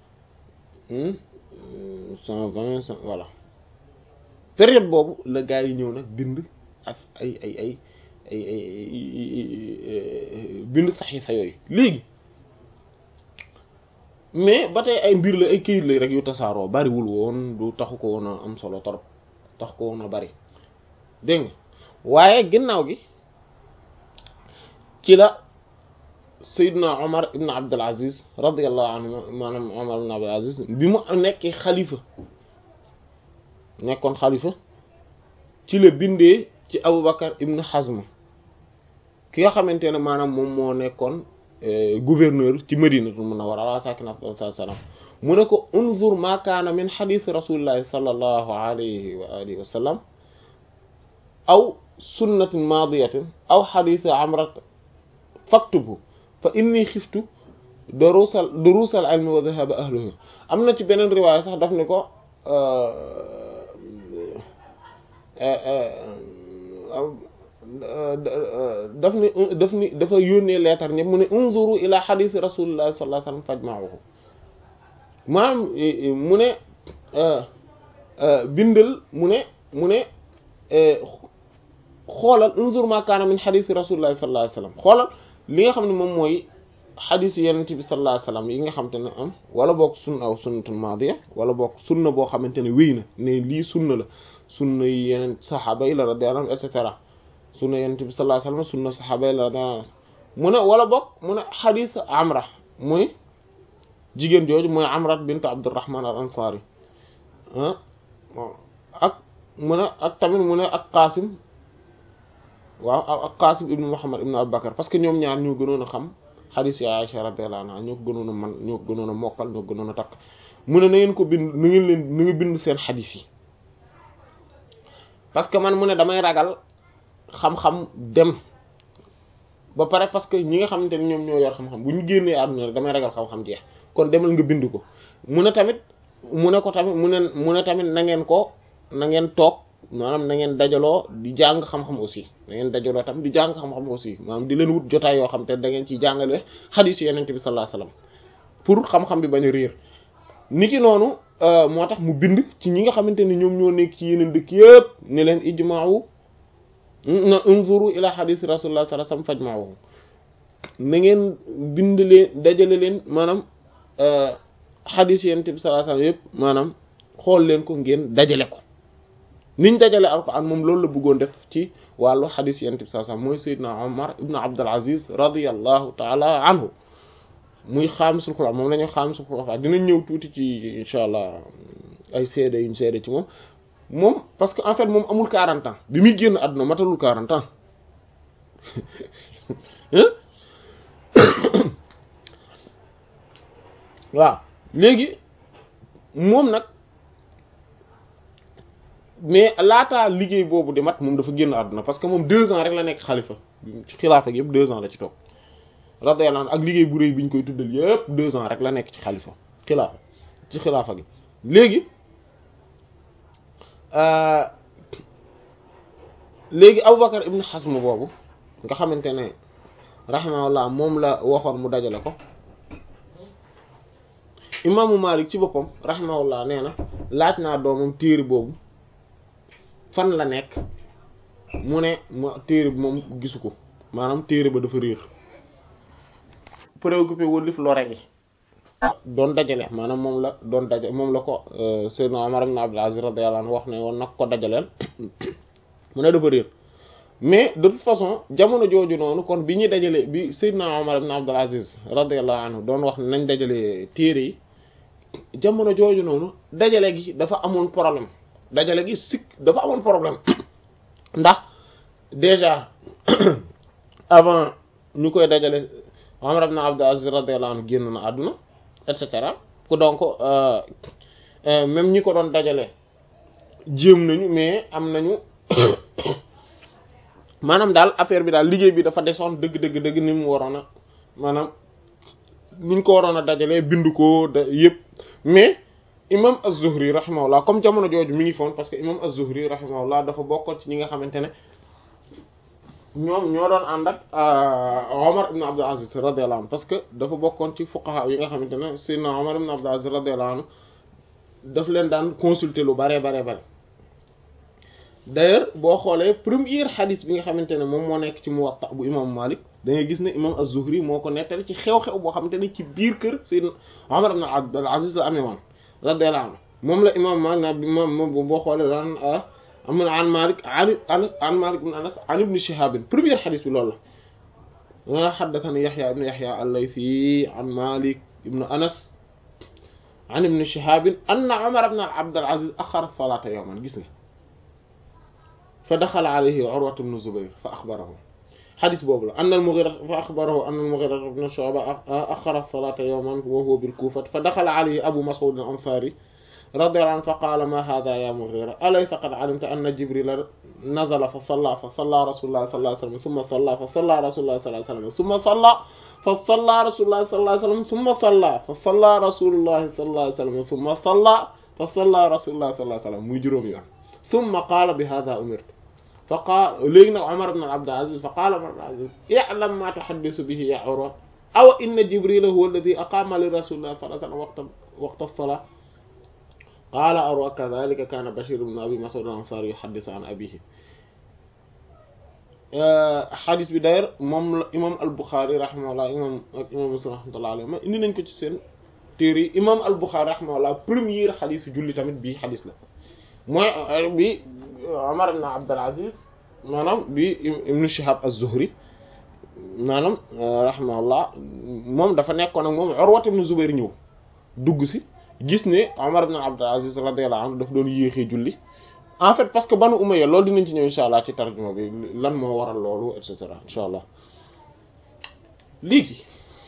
cent vingt cent voilà période boobu la gaa yi ñëw nag bind ak ay ay ay ay ay bind saxiifa yooyu léegi mais ba tey ay mbir la ay këyit la rek yu tasaaroo bariwul woon du taxu ko woon a am solo torop taxu ko woon a bari dégg nga waaye ginnaaw gi ci la Seydina Omar ibn Abdul Aziz radiyallahu anhu maanaam Omar ibn Abdul Aziz bi mu nekkee xalifa nekkoon xalifa ci la bindee ci Aboubacar ibn Hazm ki nga xamante ne maanaam moom moo nekkoon gouverneur ci Madinatul Munawwara ala saakinihaa afdalu salaam mu ne ko unzur ma kaana min xadiis rasulillahi sallallahu alayhi wa alihi wa sallam aw sunnatin maadiyatin aw xadiisi amrat faktubhu fa inni xiftu durusal durusal ilmi wa dhahaba ahluhu am na ci beneen riwaaya sax daf ni ko daf ni daf ni dafa yónnee leetar ñëpp mu ne unzuru ila xadiisi rasulillahi sallallahu alayhi wa sallam fajma'uhu maanaam mu ne bindal mu ne mu ne xoolal unzur ma kaana min xadiisi rasulillahi sallallahu alayhi wa sallam xoolal li nga xam ne moom mooy xadis yenent bi sallallahu alayhi wasallam yi nga xamante ne am wala boog sunna aw sunnatul maadiya wala boog sunna boo xamante ne wéy na ne lii sunna la sunna yi yeneen saxaaba yi la radiyallahu anhum et cetera sunna yenent bi sallallahu alayhi wasallam sunna saxaaba yi la radiyallahu anhum mu ne wala boog mu ne xadis amra muy jigéen jooju mooy amrat bint abdurrahman al ansari ak mu ne ak tamit mu ne ak qaasim waaw ak qaasim ibnu muhammad ibnu abubakar parce que ñoom ñaar ñoo gënoon a xam xadis ya Aisha radiyallahu anha ñoo ko gënoon a man ñoo ko gënoon a mokkal ñoo ko gënoon a takk mu ne na ngeen ko bind na ngeen leen na nga bind seen xadis yi parce que man mu ne damay ragal xam-xam dem ba pare parce que ñi nga xamante ne ñoom ñoo yor xam-xam bu ñu génnee àdduna rek damay ragal xam-xam jeex kon demal nga bind ko mu ne tamit mu ne ko tamit mu ne mu ne tamit na ngeen ko na ngeen toog maanaam na ngeen dajaloo di jàng xam-xam aussi na ngeen dajaloo tamit di jàng xam-xam aussi maanaam di leen wut jotaay yoo xam te da ngeen ciy jàngale xadiis yenente bi sallallahu alayhi wasallam pour xam-xam bi bañ a réer niki noonu moo tax mu bind ci ñi nga xamante ne ñoom ñoo nekk ci yeneen dëkk yëpp ne leen ijma'u na unzuru ila xadiis rasulullah sallallahu alayhi wasallam fajma'u na ngeen bind leen dajale leen maanaam xadiis yenente bi sallallahu alayhi wasallam yëpp maanaam xool leen ko ngeen dajale ko niñ dajale alquran moom loolu la bëggoon def ci wàllu xadis yent bi sallallahu alayhi wasallam mooy Seydina Omar ibn Abdul Aziz radiyallahu taala anhu muy xaamisul Qur'an moom la ñuy xaamisul Qur'an dinañ ñëw tuuti ci incha allah ay seede yuñ seede ci moom moom parce que en fait moom amul 40 ans bi muy génn àdduna matalul 40 ans waaw léegi moom nag mais laataa liggéey boobu di mat moom dafa génn àdduna parce que moom deux ans rek la nekk xalifa ci xilaafa gi yëpp deux ans la ci toog radiyallahu anhu ak liggéey bu rëy bi ñu koy tuddal yëpp deux ans rek la nekk ci xalifa xilaafa ci xilaafa gi léegi léegi Aboubacar ibn Hazm boobu nga xamante ne rahimahullah moom la waxoon mu dajale ko imaamu Malik ci boppam rahimahullah nee na laaj naa doomam téere boobu fan la nekk mu ne ma téere bi moom gisu ko maanaam téere ba dafa réer préoccupé wu lif lore gi doon dajale maanaam moom la doon dajale moom la ko Seydina Omar ibn Abdul Aziz radiyallahu anhu wax ne woon nag ko dajaleel mu ne dafa réer mais de toute façon jamono jooju noonu kon bi ñuy dajale bi Seydina Omar ibn Abdul Aziz radiyallahu anhu doon wax ne nañ dajale téere yi jamono jooju noonu dajale gi dafa amoon problème dajale gi sikk dafa amoon problème ndax déjà avant ñu koy dajale Umar ibn Abdul Aziz radiyallahu anhu génn na àdduna et cetera ku donc même ñi ko doon dajale jéem nañu mais am nañu maanaam daal affaire bi daal liggéey bi dafa desoon dëgg dëgg dëgg ni mu waroon a maanaam ni ñu ko waroon a dajalee bind ko da yëpp mais imam az-Zuhri rahimahullah comme jamono jooju mi ngi foon parce que imam az-Zuhri rahimahullah dafa bokkoon ci ñi nga xamante ne ñoom ñoo doon ànd ak Omar ibn Abdul Aziz radiyallahu anhu parce que dafa bokkoon ci fuqaha yi nga xamante ne sayyidina Omar ibn Abdul Aziz radiyallahu anhu daf leen daan consulter lu bare bare bare d'ailleurs boo xoolee première xadis bi nga xamante ne moom moo nekk ci Muwatta bu imam Malik da ngay gis ne imam az-Zuhri moo ko nettali ci xew-xew boo xamante ne ci biir kër sayyidina Omar ibn Abdul Aziz la amee woon radiyallahu anhu moom la imam Malik na moom boo xoolee daan am na an Malik an an Malik ibn Anas an ibn Shihab première xadis bi loolu la nga haddathani Yahya ibn Yahya al-Laythi an Malik ibn Anas an ibn Shihab anna Umar ibn Abd al-Aziz akhara as-salata yawman gis nga fa daxala alayhi Urwa ibn Zubayr fa akhbarahu xadis boobu la anna al-Mughira fa akhbarahu anna al-Mughira ibn Shu'ba akhara as-salata yawman wa huwa bil-Kufa fa daxala alayhi Abu Mas'ud al-Ansari radiyallahu anhu fa qaala ma hadha ya Mughira alaysa qad alimta anna Jibrila nazala fa salla fa salla rasulullah sallallahu alayhi wasallam thumma salla fa salla rasulullah sallallahu alayhi wasallam thumma salla fa salla rasulullah sallallahu alayhi wasallam thumma salla fa salla rasulullah sallallahu alayhi wasallam thumma salla fa salla rasulullah sallallahu alayhi wasallam muy juróom yoon thumma qaala bi hadha umirtu fa qaala léegi nag Umar ibn Abd al-Aziz fa qaala Umar ibn Abd al-Aziz i'lam ma tuhaddisu bihi ya Urwa aw inna Jibrila huwa alladhi aqama li rasulillah sallallahu alayhi wasallam waqta waqta as-salah qaala Urwa kadhalika kaana Bashir ibn Abi Mas'ud al-Ansari yuhaddithu an abihi xadis bi d'ailleurs moom la imam al Bukhari rahimahullah imam ak imam Muslim rahmatullah alayhi ma indi nañ ko ci seen téere yi imam al Bukhari rahimahullah première xadis julli tamit bii xadis la mooy bi Umar ibn Abdul Aziz maanaam bi ibn Shihab az-Zuhri maanaam rahimahullah moom dafa nekkoon ak moom Urwa ibn Zubayr ñëw dugg si gis ne Umar ibn Abdul Aziz radiyallahu anhu daf doon yéexee julli en fait parce que banu Umayya loolu dinañ ci ñëw insha allah ci tarjuma bi lan moo waral loolu et cetera insha allah léegi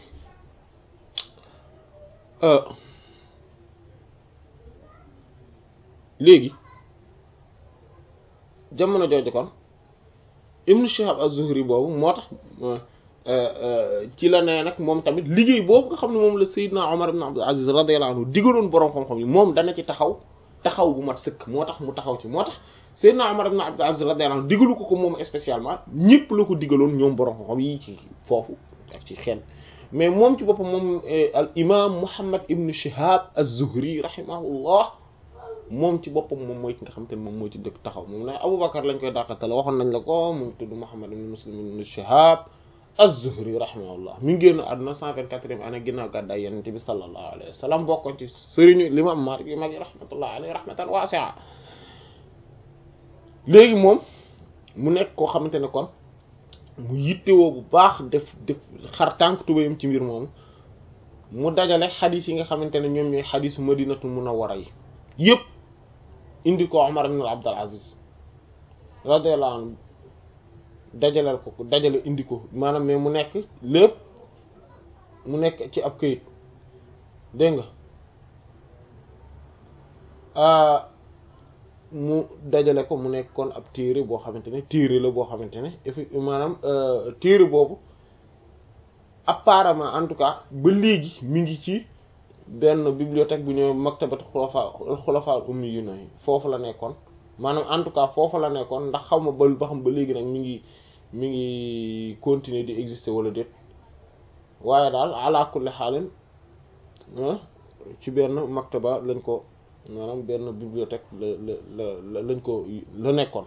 léegi jamono jooju kon Ibn Shihab az-Zuhri boobu moo tax ci la nee nag moom tamit liggéey boobu nga xam ne moom la Seydina Omar ibn Abdul Aziz radiyallahu anhu digaloon boroom xam-xam yi moom dana ci taxaw taxaw bu mat sëkk moo tax mu taxaw ci moo tax Seydina Omar ibn Abdul Aziz radiyallahu anhu digalu ko ko moom spécialement ñëpp la ko digaloon ñoom boroom xam-xam yi ci foofu ak ci xel mais moom ci boppam moom al imam Muhammad ibn Shihab az-Zuhri rahimahullah moom ci boppam moom mooy ki nga xam te ne moom moo ci dëkk taxaw moom ne Aboubacar lañ koy dàqatale waxoon nañ la ko mu tudd Muhammad ibn Muslim ibn Shihab az-Zuhri rahimahullah mi ngi génn àdduna 124e année ginnaaw gàddaay Yonent bi sallallahu alayhi wa sallam bokkoon ci sëriñu l'imam Maalik yu mag yi rahmatullah alayhi rahmatan wasi'a léegi moom mu nekk koo xamante ne kon mu yittewoo bu baax def def xar tànk tubayam ci mbir moomu mu dajale xadis yi nga xamante ne ñoom ñooy xadisu Madinatul Munawwara yi yëpp indi ko Umar ibn Abdul Aziz radiyallahu anhu dajaleel ko ko dajale indi ko maanaam mais mu nekk lépp mu nekk ci ab këyit dégg nga mu dajale ko mu nekk kon ab téere boo xamante ne téere la boo xamante ne effectivement maanaam téere boobu apparemment en tout cas ba léegi mi ngi ci benn bibliothèque bu ñëw maktabat xulafa xulafa ummi yu yi foofu la nekkoon maanaam en tout cas foofu la nekkoon ndax xaw ma ba ba xam ba léegi nag mi ngi mi ngi continuer di exister wala déet waaye daal ala kulli xaalin ci benn maktaba lañ ko maanaam benn bibliothèque la la la lañ ko la nekkoon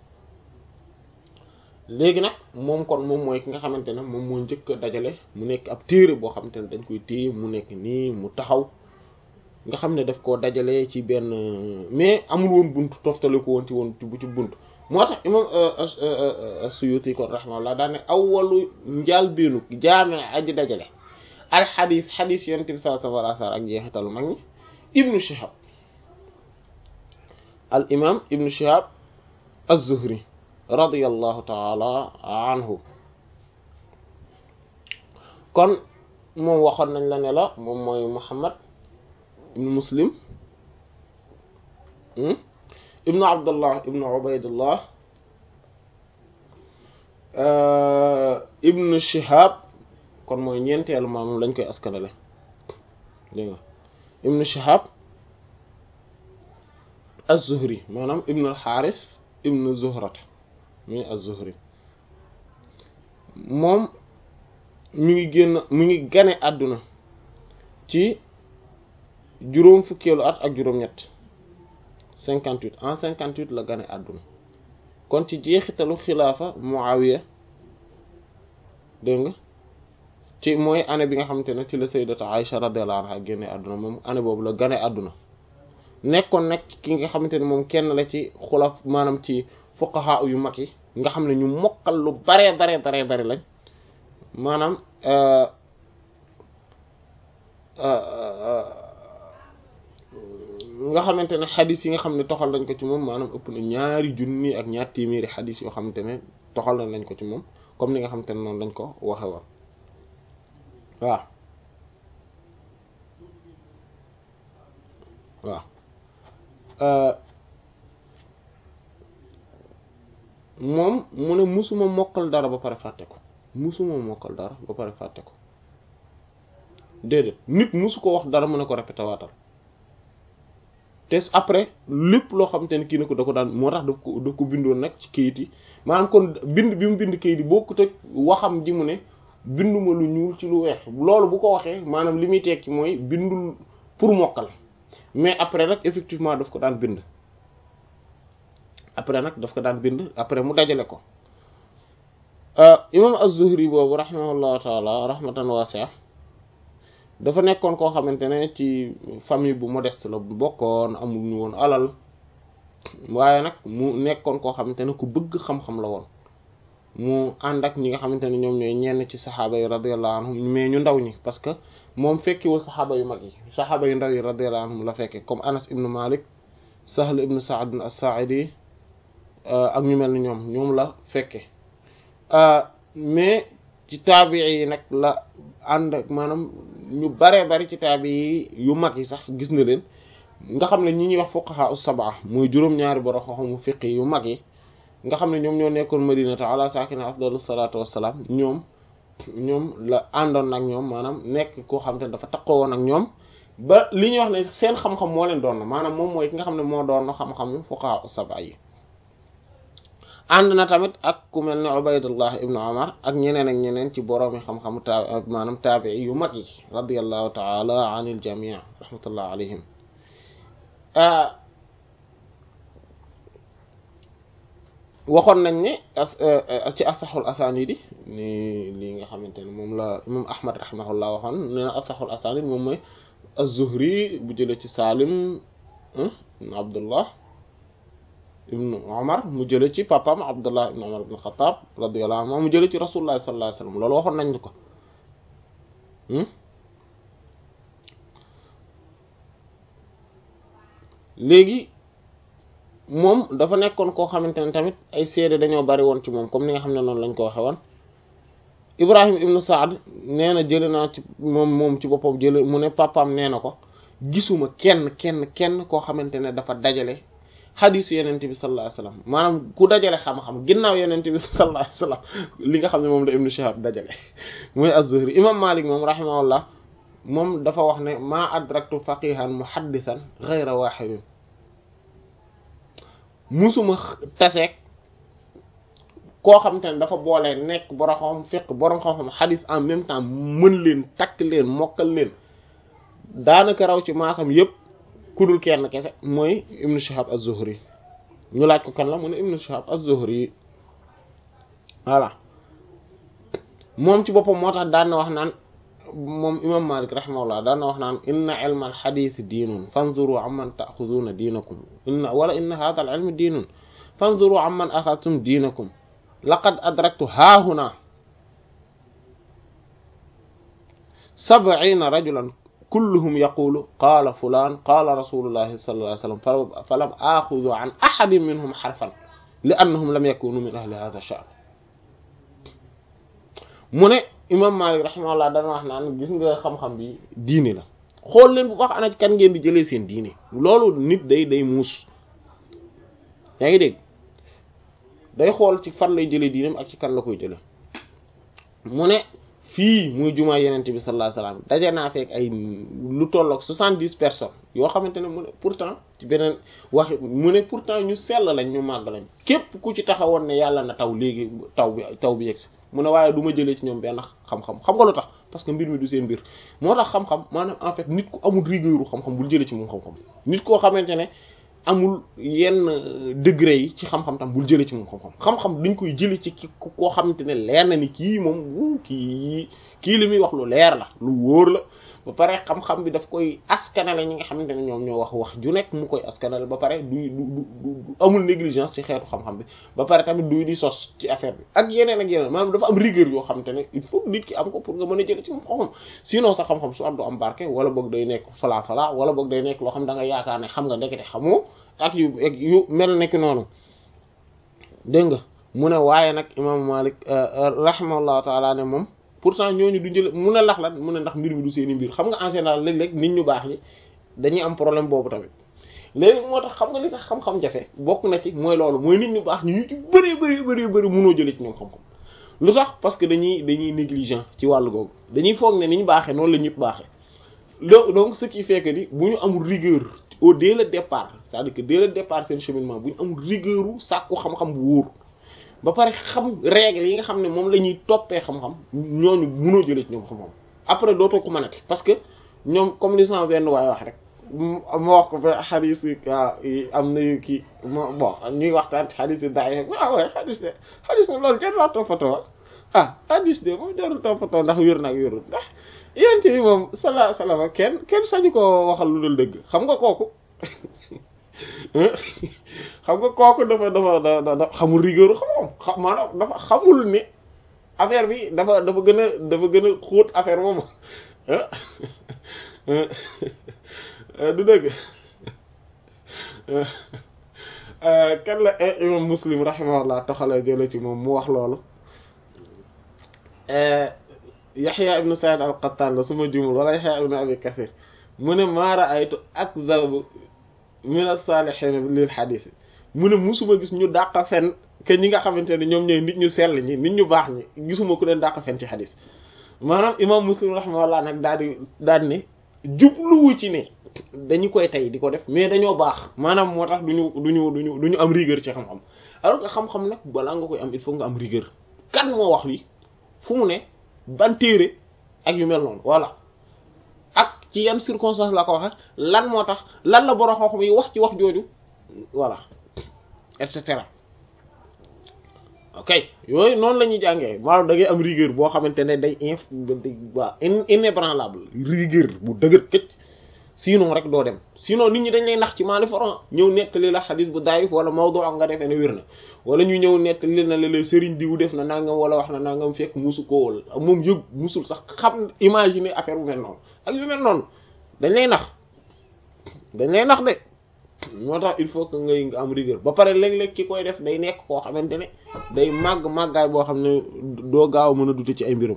léegi nag moom kon moom mooy ki nga xamante ne moom moo njëkk a dajale mu nekk ab téere boo xamante ne dañ koy téye mu nekk nii mu taxaw nga xam ne daf koo dajale ci benn mais amul woon buntu toftale ko woon ci woon ci ci buntu moo tax imam Suyuti kon rahimahullah daa ne awwalu njaal beenu jaame aji dajale al xadis xadis yonent bi sallallahu alayhi wa sallam ak jeexitalu mag ñi ibnu Shihab al imam ibnu Shihab az-Zuhri radiyallahu taala anhu kon moom waxoon nañ la ne la moom mooy Muhammad ibnu Muslim ibnu Abdullah ibnu Ubaydullah ibnu Shihab kon mooy ñeenteelu maamam lañ koy askanale dégg nga ibnu Shihab az-Zuhri maanaam ibnu al-Harith ibnu Zuhrata muy az-Zuhri moom mi ngi génn mi ngi gane àdduna ci juróom fukkeelu at ak juróom-ñett cinquante-huit en cinquante-huit la gane àdduna kon ci jeexitalu xilaafa Muawiya dégg nga ci mooy année bi nga xamante ne ci la sayyidatu Aïcha radiyallahu anha génne àdduna moom année boobu la gane àdduna nekkoon nag ki nga xamante ne moom kenn la ci xulaf maanaam ci fuqaha yu mag yi nga xam ne ñu mokkal lu bare bare bare bare lañ maanaam nga xamante ne xadis yi nga xam ne toxal nañ ko ci moom maanaam ëpp na ñaari junni ak ñaar téeméeri xadis yoo xamante ne toxal nañ ko ci moom comme ni nga xamante ne noonu lañ ko waxe woon waaw waaw moom mu ne musuma mokkal dara ba pare fàtte ko musuma mokkal dara ba pare fàtte ko déedéet nit musu ko wax dara mu ne ko répété waatal te après lépp loo xamante ne kii na ko da ko daan moo tax daf ko daf ko bindoon nag ci kayit yi maanaam kon bind bi mu bind kayit yi bokkut ak waxam ji mu ne binduma lu ñuul ci lu weex loolu bu ko waxee maanaam li muy tekki mooy bindul pour mokkal mais après nag effectivement daf ko daan bind après nag daf ko daan bind après mu dajale ko imam az-Zuhri boobu rahimahullahu taala rahmatan wasi'a dafa nekkoon koo xamante ne ci famille bu modeste la bokkoon amul ñu woon alal waaye nag mu nekkoon koo xamante ne ku bëgg xam-xam la woon mu ànd ak ñi nga xamante ne ñoom ñooy ñenn ci saxaaba yi radiyallahu anhum mais ñu ndaw ñi parce que moom fekkiwul saxaaba yu mag yi saxaaba yu ndaw yi radiyallahu anhum la fekke comme Anas ibn Malik Sahl ibn Sa'd as-Sa'idi ak ñu mel ni ñoom ñoom la fekke mais ci taabii yi nag la ànd ak maanaam ñu baree bari ci taabii yi yu mag yi sax gis na leen nga xam ne ñi ñuy wax fuqaha us-sab'a muy juróom-ñaari borom xam-xamu fiqh yu mag yi nga xam ne ñoom ñoo nekkoon madinata ala saakina afdalu salaatu wassalaam ñoom ñoom la àndoon nag ñoom maanaam nekk koo xam te ne dafa takkoo woon ak ñoom ba li ñuy wax ne seen xam-xam moo leen doon maanaam moom mooy ki nga xam ne moo doon xam-xamu fuqaha us-sab'a yi ànd na tamit ak ku mel ne Ubaydullah ibnu Umar ak ñeneen ak ñeneen ci boroomi xam-xamu ta maanaam taabii yu mag yi radiyallahu taala anil jamii rahmatullah alayhim waxoon nañ ne ci asaxul asanidi ni lii nga xamante ne moom la imam Ahmad rahimahullah waxoon nee na asaxul asanid moom mooy az-Zuhri bu jëlee ci Salim ibn Abdullah ibnu Umar mu jële ci papam Abdullah ibnu Umar ibn Khattab radiyallahu anhu mu jële ci Rasulullah sallallahu alayhi wasallam loolu waxoon nañ ko léegi moom dafa nekkoon koo xamante ne tamit ay seede dañoo bari woon ci moom comme ni nga xam ne noonu lañ ko waxe woon Ibrahim ibnu Saad nee na jële naa ci moom moom ci boppam jële mu ne papam nee na ko gisuma kenn kenn kenn koo xamante ne dafa dajale xadisu yenente bi sallallahu alayhi wasallam maanaam ku dajale xam-xam ginnaaw yenente bi sallallahu alayhi wasallam li nga xam ne moom la ibnu Shihab dajale mooy az-Zuhri imam Malik moom rahimahullah moom dafa wax ne maa adraktu faqihan muhaddisan ghayra wahidin musuma taseeg koo xamante ne dafa boole nekk borom xam fiqh borom xam-xam xadis en même temps mën leen takk leen mokkal leen daanaka raw ci maasam yépp kudul kenn kese mooy ibnu Shihab az-Zuhri ñu laaj ko kan la mu ne ibnu Shihab az-Zuhri voilà moom ci boppam moo tax daan na wax naan moom imam Malik rahimahullah daan na wax naan inna ilma al-hadith diinun fanzuru amman ta'khuduna diinakum inna wala inna hadha al-ilm diinun fanzuru amman akhadhtum diinakum laqad adraktu haahuna sab'ina rajulan kulluhum yaqulu qaala fulaan qaala rasulullahi sallallahu alayhi wasallam falam axudu an ahadin minhum xarfan li annahum lam yakunu min ahli hadha sha'n mu ne imam Malik rahimahullah dana wax naan gis nga xam-xam bi diine la xool leen bu baax ana kan ngeen di jëlee seen diine loolu nit day day muus yaa ngi dégg day xool ci fan lay jëlee diineem ak ci kan la koy jëlee mu ne fii muy jumaa yenente bi sallallahu alayhi wasallam daje naa fekk ay lu tolloog soixante-dix personnes yoo xamante ne mu ne pourtant ci beneen wax mu ne pourtant ñu sell lañ ñu màgg lañ képp ku ci taxawoon ne yàlla na taw léegi taw bi taw bi yegsi mu ne waaye du ma jëlee ci ñoom benn xam-xam xam nga lu tax parce que mbir mi du seen mbir moo tax xam-xam maanaam en fait nit ku amul rigueur xam-xam bul jëlee ci moom xam-xam nit koo xamante ne amul yenn degré yi ci xam-xam tam bul jëlee ci moom xam-xam xam-xam dañ koy jëlee ci ki koo xamante ne leer na ni kii moom wu kii kii li muy wax lu leer la lu wóor la ba pare xam-xam bi daf koy askanale ñi nga xamante ne ñoom ñoo wax wax ju nekk mu koy askanale ba pare du du du amul négligence ci xeetu xam-xam bi ba pare tamit du di sos ci affaire bi ak yeneen ak yeneen maanaam dafa am rigueur yoo xamante ne il faut nit ki am ko pour nga mën a jëlee ci moom xam-xam sinon sa xam-xam su am du am barke wala boog day nekk falaa falaa wala boog day nekk loo xam da nga yaakaar ne xam nga ndekete xamoo ak yu yu mel nekk noonu dégg nga mu ne waaye nag imaamu Malik rahimahullahu taala ne moom pourtant ñooñu du jël mun a lax lan mun a ndax mbir mi du seeni mbir xam nga en général léeg-léeg nit ñu baax ñi dañuy am problème boobu tamit léegi moo tax xam nga li tax xam-xam jafe bokk na ci mooy loolu mooy nit ñu baax ñi ñu ci bëree bëri bëri bëri munoo jëlee ci ñoom xam-xam lu tax parce que dañuy dañuy négligent ci wàllu googu dañuy foog ne ni ñu baaxee noonu la ñëpp baaxee donc ce qui fait que ni bu ñu amul rigueur au dès le départ c'est-à-dire que dès le départ seen cheminement bu ñu amul rigueur u sàkku xam-xam bu wóor ba pare xam règle yi nga xam ne moom la ñuy toppee xam-xam ñooñu mënoo jëlee ci ñoom xam-xam après dootoo ko mënati parce que ñoom comme li sama benn waay wax rek ma wax ko ba xadis yi am na yu kii bon ñuy waxtaan ci xadis yi daay waaw waaye xadis ne xadis ne loolu kenn laa toppatoo ah hadis de moom jarul toppatoo ndax wér nag wérul ndax yéen bi moom sala salama kenn kenn sañu ko waxal lu dul dëgg xam nga kooku xam nga kooku dafa dafa dafa xamul rigueur xamoom xam maanaam dafa xamul ne affaire bi dafa dafa gën a dafa gën a xóot affaire boobu du dëgg kan la imam muslim rahimahullah taxala jële ci moom mu wax loolu yaxya ibnu said al qattan la suma jumul wala yaxya ibnu abi kasir mu ne maa raaytu akdab min as-salihin lil hadith mu ne musuma gis ñu dàq fen que ñi nga xamante ne ñoom ñooy nit ñu sell ñi nit ñu baax ñi gisuma ku leen dàq fen ci hadith maanaam imam muslim rahimahullah nag daal di daal ne jubluwu ci ne dañu koy tey di ko def mais dañoo baax maanaam moo tax duñu duñu duñu du ñu am rigueur ci xam-xam alors que xam-xam nag balaa nga koy am il faut nga am rigueur kan moo wax lii fu mu ne ban téere ak yu mel noonu voilà ak ci yan circonstance la ko waxe lan moo tax lan la borom xam-xam yi wax ci wax jooju voilà et cetera ok yooyu noonu la ñuy jàngee maanaam da ngay am rigueur boo xamante ne day inf waa inébranlable rigueur bu dëgër këcc sinon rek doo dem sinon nit ñi dañ lay nax ci maali foran ñëw nettali la xadis bu daayif wala mawdu ak nga defee ne wér na wala ñu ñëw nettali na la la sëriñ diw def na nangam wala wax na nangam fekk musu ko wala moom yëg musul sax xam imaginer affaire bu mel noonu ak yu mel noonu dañ lay nax dañ lay nax de moo tax il faut que ngay nga am rigueur ba pare léeg-léeg ki koy def day nekk koo xamante ne day màgg màggaay boo xam ne doo gaaw a mën a dute ci ay mbirum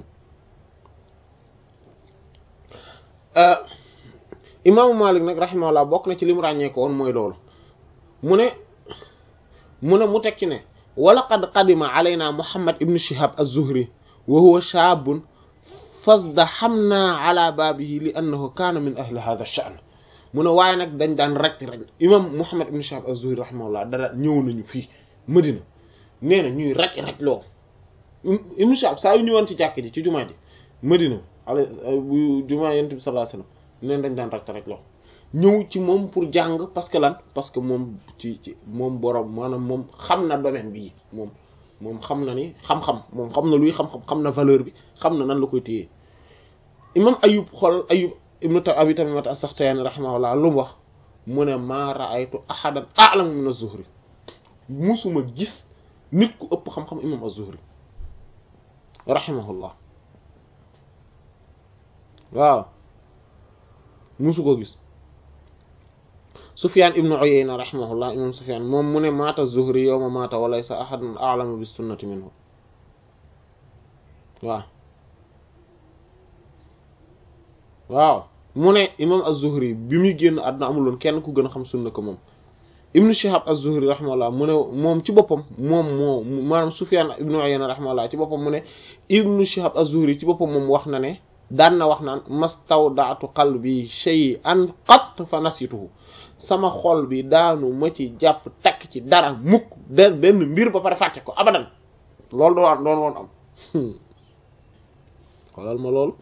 imaamu Malik nag rahimahullah bokk na ci li mu ràññee ko woon mooy loolu mu ne mu ne mu teg ci ne wala qad qadima alayna Muhammad ibn Shihab az-Zuhri wa huwa shaabun fazdahamna ala baabihi li annahu kaana min ahli hadha ash-sha'n mu ne waaye nag dañ daan rek rek imam Muhammad ibn Shihab az-Zuhri rahimahullah dara ñëw nañu fii Madina nee na ñuy rek rek loo ibn Shihab saa yu ñëwoon ci jàkk ji ci jumaa ji Madina ala bu jumaa yonent bi sallallahu alayhi wasallam neen dañ daan rek rek loo ñëw ci moom pour jàng parce que lan parce que moom ci ci moom borom maanaam moom xam na domaine bii moom moom xam na ni xam-xam moom xam na luy xam-xam xam na valeur bi xam na nan la koy téye imam Ayub xool Ayub ibnu Abi Tamimat as-Sakhtiyani rahimahullah lu mu wax mu ne maa ra'aytu ahadan a'lamu min az-Zuhri musuma gis nit ku ëpp xam-xam imam az-Zuhri rahimahullah waaw musu ko gis Sufyan ibnu Uyayna rahimahullah imam Sufyan moom mu ne maata Zuhri yawma maata wa laysa ahadun a'lamu bis sunnati minhu waaw waaw mu ne imam az-Zuhri bi muy génn àdduna amuloon kenn ku gën a xam sunna ko moom ibnu Shihab az-Zuhri rahimahullah mu ne moom ci boppam moom moo maanaam Sufyan ibnu Uyayna rahimahullah ci boppam mu ne ibnu Shihab az-Zuhri ci boppam moom wax na ne daan na wax naan mastawda'tu qalbi shay'an qat fa nasituhu sama xol bi daanu ma ci jàpp takk ci dara mukk de benn mbir ba pare fàtte ko abadan loolu doon doon woon am xoolal ma loolu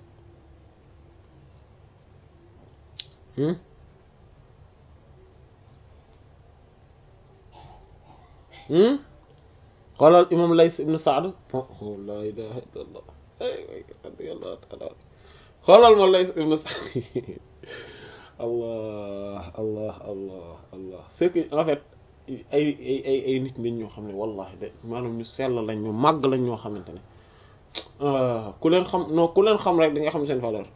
xoolal imam Lays ibn Sa'd la ilaha illallah radiyallahu ta'ala xoolal ma Lays ibn Sa'd allah allah allah allah c'est que en fait ay ay ay ay nit lañ ñoo xam ne wallahi de maanaam ñu sell lañ ñu màgg lañ ñoo xamante ne ku leen xam non ku leen xam rek di nga xam seen valeur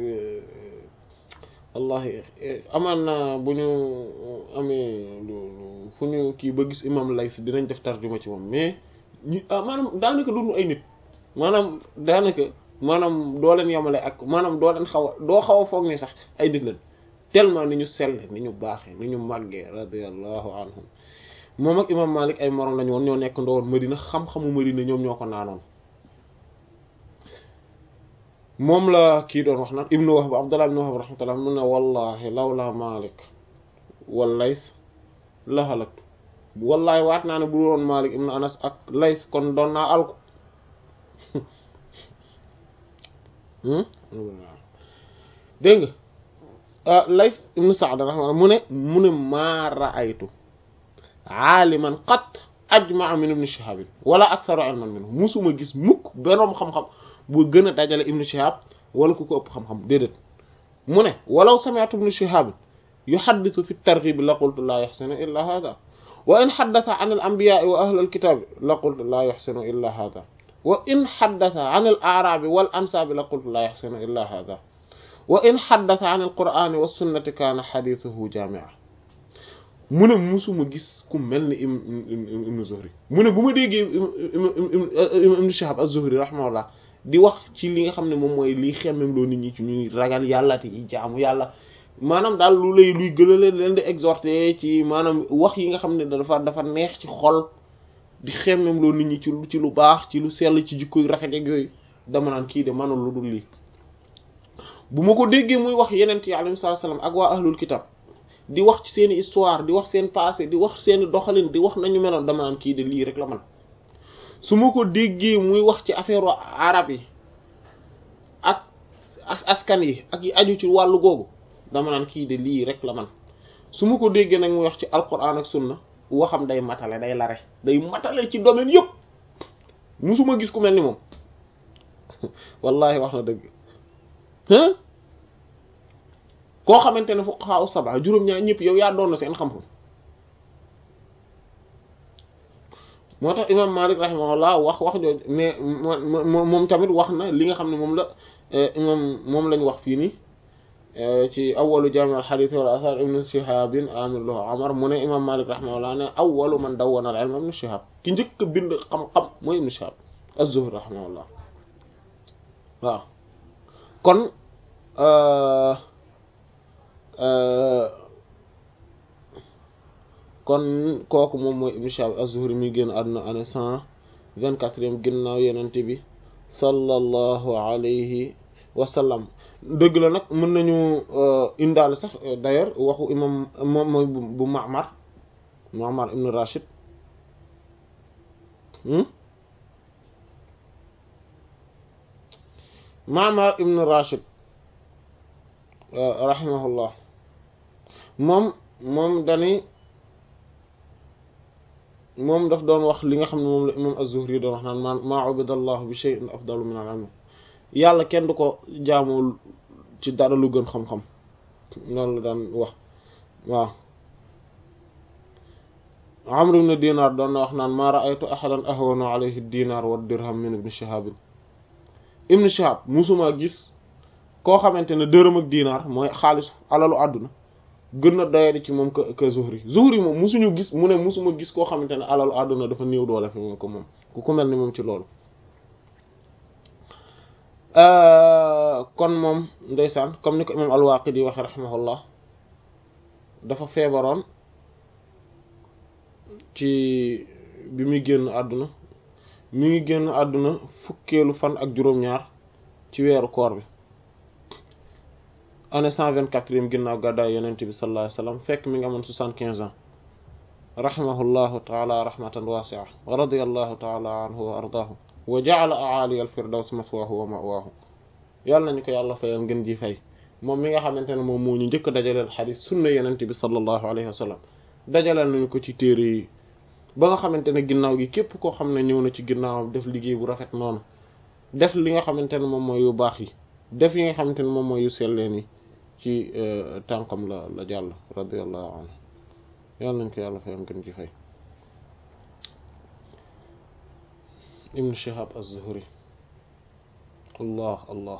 wallahi amaan na bu ñu amee fu ñu kii ba gis imam Layth dinañ def tarjuma ci moom mais ñu maanaam daanaka duñu ay nit maanaam daanaka maanaam doo leen yemale ak maanaam doo leen xaw a doo xaw a foog ni sax ay nit lañ tellement ni ñu sell ni ñu baaxee ni ñu màggee radiyallahu anhum moom ak imam Malik ay morom lañu woon ñoo nekk ndowoon Madina xam-xamu Madina ñoom ñoo ko naanoon moom la kii doon wax naan ibnu Wahb Abdullah ibnu Wahb rahmatullah mun ne wallahi lawla Malik wal Layth la halaktu wallahi waat naa ne bu woon Malik ibnu Anas ak Layth kon doon naa alku dégg nga Layth ibnu Sa'd rahmatullah mu ne mu ne maa ra'aytu aaliman qat ajmaa min ibn Shihab wala aktharu ilman minhu musuma gis mukk benoom xam-xam bu gën a dajale ibn Shihab wala ku ko ëpp xam-xam déedéet mu ne walaw sami'tu ibn Shihab yuhaddithu fi at-targhib la qultu la yuhsinu illa hadha wa in haddatha an al-anbiya'i wa ahli al-kitab la qultu la yuhsinu illa hadha wa in haddatha an al-a'rab wal ansab la qultu la yuhsinu illa hadha wa in haddatha an al-qur'ani was sunnati kana hadithuhu jami'a mu ne musuma gis ku mel ni ibn Zuhri mu ne bu ma déggee ibn Shihab az-Zuhri rahimahullah di wax ci li nga xam ne moom mooy liy xemmem loo nit ñi ci ñuy ragal yàlla te yi jaamu yàlla maanaam daal lu lay luy gëlale leen di exhorter ci maanaam wax yi nga xam ne dafa dafa neex ci xol di xemmem loo nit ñi ci lu ci lu baax ci lu sell ci jikko yu rafet ak yooyu dama naan kii de manul lu dul lii bu ma ko déggee muy wax yeneen yi alayhi salaam ak waa ahlul kitab di wax ci seeni histoire di wax seen passé di wax seeni doxalin di wax nañu meloon dama naan kii de lii rek la man su ma ko déggee muy wax ci affaire arab yi ak askan yi ak yi aju ci wàllu googu dama naan kii de lii rek la man su ma ko déggee nag muy wax ci alquran ak sunna waxam day matale day lare day matale ci domaine yëpp musuma gis ku mel ni moom wallahi wax na dëgg koo xamante ne fuqaha saba juróom-ñaar ñëpp yow yaa doon na seen xam-xam moo tax imam Malik rahimahullah wax wax jooju mais moom tamit wax na li nga xam ne moom la imam moom lañ wax fii nii ci awalu jami al hadith wal athar ibn Shihab amir lahu Umar mu ne imam Malik rahimahullah ne awalu man dawwana al ilm ibn Shihab ki njëkk a bind xam-xam mooy ibn Shihab az-Zuhri rahimahullah waaw kon kon kooku moom mooy ibn Shihab az-Zuhri mi génn àdduna année cent vingt-quatrième ginnaaw yenente bi sallallahu alayhi wa sallam dëgg la nag mën nañu indaale sax d'ailleurs waxu imam moom mooy bu Ma'mar Ma'mar ibn Rashid Ma'mar ibn Rashid rahimahullah moom moom dani moom daf doon wax li nga xam ne moom la imam az-Zuhri doon wax naan ma maa ubidallahu bi shay'in afdalu min al-ilm yàlla kenn du ko jaamoo ci dara lu gën xam-xam loolu la daan wax waaw Amr ibn Dinar doon na wax naan ma ra'aytu ahadan ahwana alayhi ad-dinar wa ad-dirham min ibn Shihab ibn Shihab musuma gis koo xamante ne dërëm ak diinaar mooy xaalis alalu àdduna gën na doyadi ci moom que que Zuhri Zuhri moom musuñu gis mu ne musuma gis koo xamante ne alalu àdduna dafa néew doole fi moom ko moom ku ko mel ni moom ci loolu kon moom ndeysaan comme ni ko imam al-Waqidi waxe rahimahullah dafa feebaroon ci bi muy génn àdduna mi ngi génn àdduna fukkeelu fan ak juróom-ñaar ci weeru koor bi année cent vingt-quatrième ginnaaw gàddaay yonent bi sallallahu alayhi wasallam fekk mi ngi amoon soixante-quinze ans rahimahullahu taala rahmatan wasi'a wa radiyallahu taala anhu wa ardaahu wa ja'ala a'ali al-firdaws maswaahu wa ma'waahu yàlla nañu ko yàlla fayal ngeen ji fay moom mi nga xamante ne moom moo ñu njëkk dajaleel xadiis sunna yonent bi sallallahu alayhi wa sallam dajaleel nañu ko ci téere yi ba nga xamante ne ginnaaw gi képp koo xam ne ñëw na ci ginnaawam def liggéey bu rafet noonu def li nga xamante ne moom mooy yu baax yi def yi nga xamante ne moom mooy yu selleen yi ci tànkam la la jàll radiyallahu anhu yàlla nañ ko yàlla fayal ngeen ji fay ibn Shihab az-Zuhri allah allah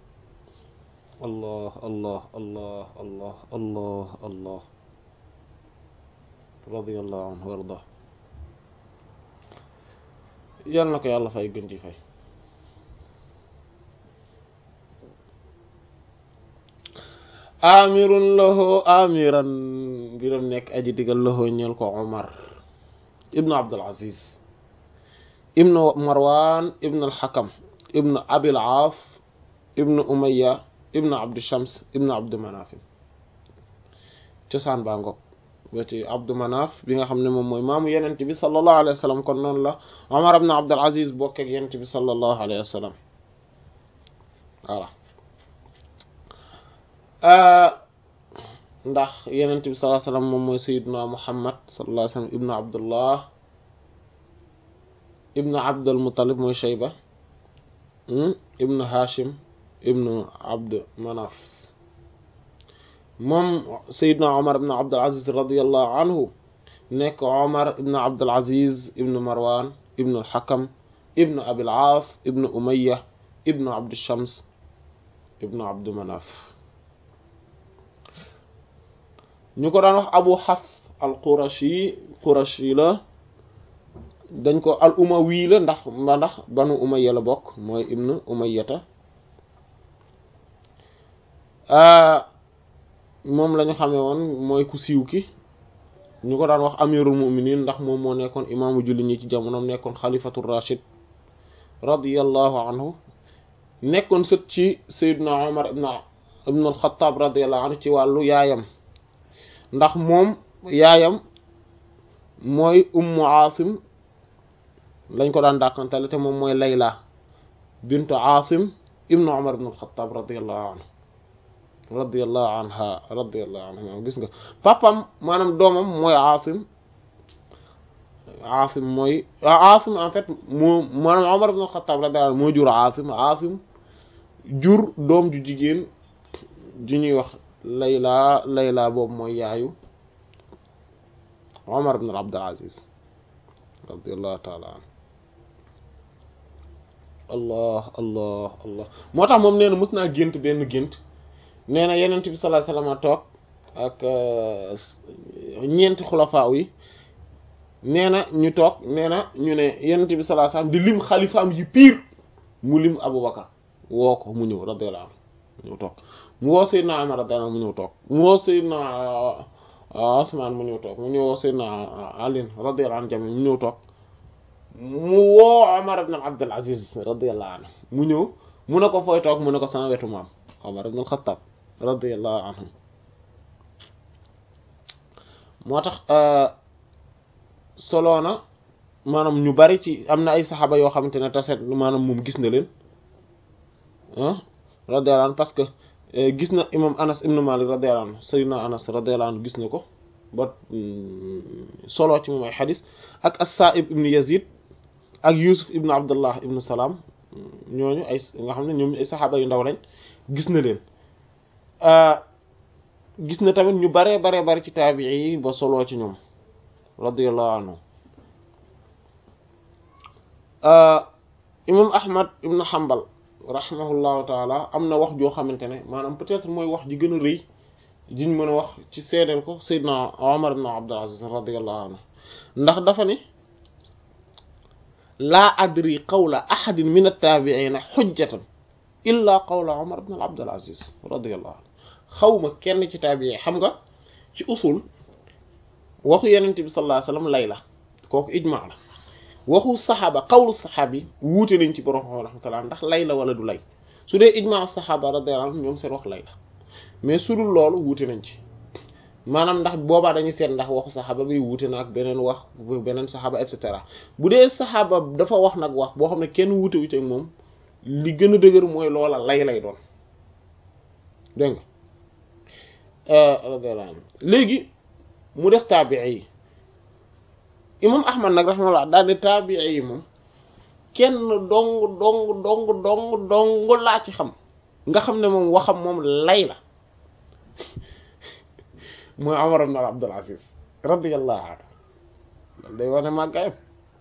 allah allah allah allah allah allah radiyallahu anhu wa ardah yàlla na ko yàlla fay gën ci fay amirun lahu amiran mbiram nekk aji digal lahu ñeel ko Omar ibnu Abdul Aziz ibnu Marwan ibnu al-Hakam ibnu Abil Aas ibnu Umayya ibnu Abdu Shams ibnu Abdu Manaf cosaan baa ngoog ba ci Abdu Manaf bi nga xam ne moom mooy maamu yenent bi sallallahu alayhi wa sallam kon noonu la Omar ibnu Abdul Aziz bokk ak yenent bi sallallahu alayhi wa sallam voilà ndax yenent bi sallallahu alayhi wa sallam moom mooy sayyiduna Muhammad sallallahu alayhi wa sallam ibnu Abdullah ibnu abdul muttalib mooy shayba ibnu hashim ibnu abd manaf moom sayidna omar ibnu abdul aziz radiallahu anhu nekk omar ibnu abdul aziz ibnu marwan ibnu alxakam ibnu abil aas ibnu umaya ibnu abdu shams ibnu abdu manaf ñu ko daan wax abu xafs al qurashi qurashi la dañ ko al umawi la ndax ma ndax banu umayya la bokk mooy ibnu umayyata moom la ñu xamee woon mooy ku siiw ki ñu ko daan wax amirul muminin ndax moom moo nekkoon imaamu julli ñi ci jamonoom nekkoon xalifatu rashid radiyallahu anhu nekkoon sët ci sayyidna umar ibn ibn al-Khattab radiyallahu anhu ci wàllu yaayam ndax moom yaayam mooy ummu aasim lañ ko daan dàqantale te moom mooy layla bintu aasim ibnu umar ibn al-Khattab radiyallahu anhu radiyallahu anha radiyallahu anha gis nga papam maanaam doomam mooy aasim aasim mooy aasim en fait moo maanaam umar ibn al-Khattab radiyallahu anhu moo jur aasim aasim jur doom ju jigéen ju ñuy wax layla layla boobu mooy yaayu Omar ibn Abdul Aziz radiyallahu taala an allah allah allah moo tax moom nee na mës naa gént benn gént nee na yenent bi sallallahu alayhi wasallam toog ak ñeenti xulafaaw yi nee na ñu toog nee na ñu ne yenent bi sallallahu alayhi wasallam di lim xalifaam yi piir mu lim Abubakar woo ko mu ñëw radiyallahu anhu mu ñëw toog mu woo Seydina Umar radiyallahu anhu mu ñëw toog mu woo Seydina Usmaan mu ñëw toog mu ñëw woo Seydina Ali radiyallahu anhu jami mu ñëw toog mu woo Umar ibn Abdul Aziz radiyallahu anhu mu ñëw mu ne ko fooy toog mu ne ko sama wetu maam Umar ibn al-Khattab radiyallahu anhu moo tax solo na maanaam ñu bari ci am na ay saxaaba yoo xamante ne taset maanaam moom gis na leen radiyallahu anhu parce que gis na imam anas ibnu malik radiyallahu anhu sayyidina anas radiyallahu anhu gis na ko ba solo ci moom ay xadis ak as-sa'ib ibnu yazid ak yusuf ibnu abdullah ibnu salaam ñooñu ay nga xam ne ñoom ay saxaaba yu ndaw lañ gis na leen gis na tamit ñu baree baree bari ci taabii yi ba solo ci ñoom radiyallahu anhu imam ahmad ibnu hanbal rahimahullahu taala am na wax joo xamante ne maanaam peut-être mooy wax ji gën a rëy jiñ mën a wax ci seedeel ko Seydina Omar ibn Abdul Aziz radiyallahu anhu ndax dafa ne laa adri qawla ahadin min at-tabi'ina hujjatan illa qawla Omar ibn Abdul Aziz radiyallahu anhu xawma kenn ci taabii xam nga ci usul waxu Yonent bi sallallahu alayhi wasallam lay la kooku ijmaa la waxu saxaaba xawlu saxaab yi wuute nañ ci borom xam rahmatullah ndax lay la wala du lay su dee ijmaa saxaaba radiyallahu anhum ñoom seen wax lay la mais su dul loolu wuute nañ ci maanaam ndax boobaa dañuy seet ndax waxu saxaaba bi wuute na ak beneen wax beneen saxaaba et cetera bu dee saxaaba dafa wax nag wax boo xam ne kenn wuute wu ci ak moom li gën a dëgër mooy loola lay lay doon dégg nga radiyallahu anhu léegi mu des taabii yi imam ahmad nag rahimahullah daal ne taabii yi moom kenn dong dong dong dong dong laa ci xam nga xam ne moom waxam moom lay la mooy Umar ibn Abdul Aziz radiyallahu anhu loolu day wane màggayam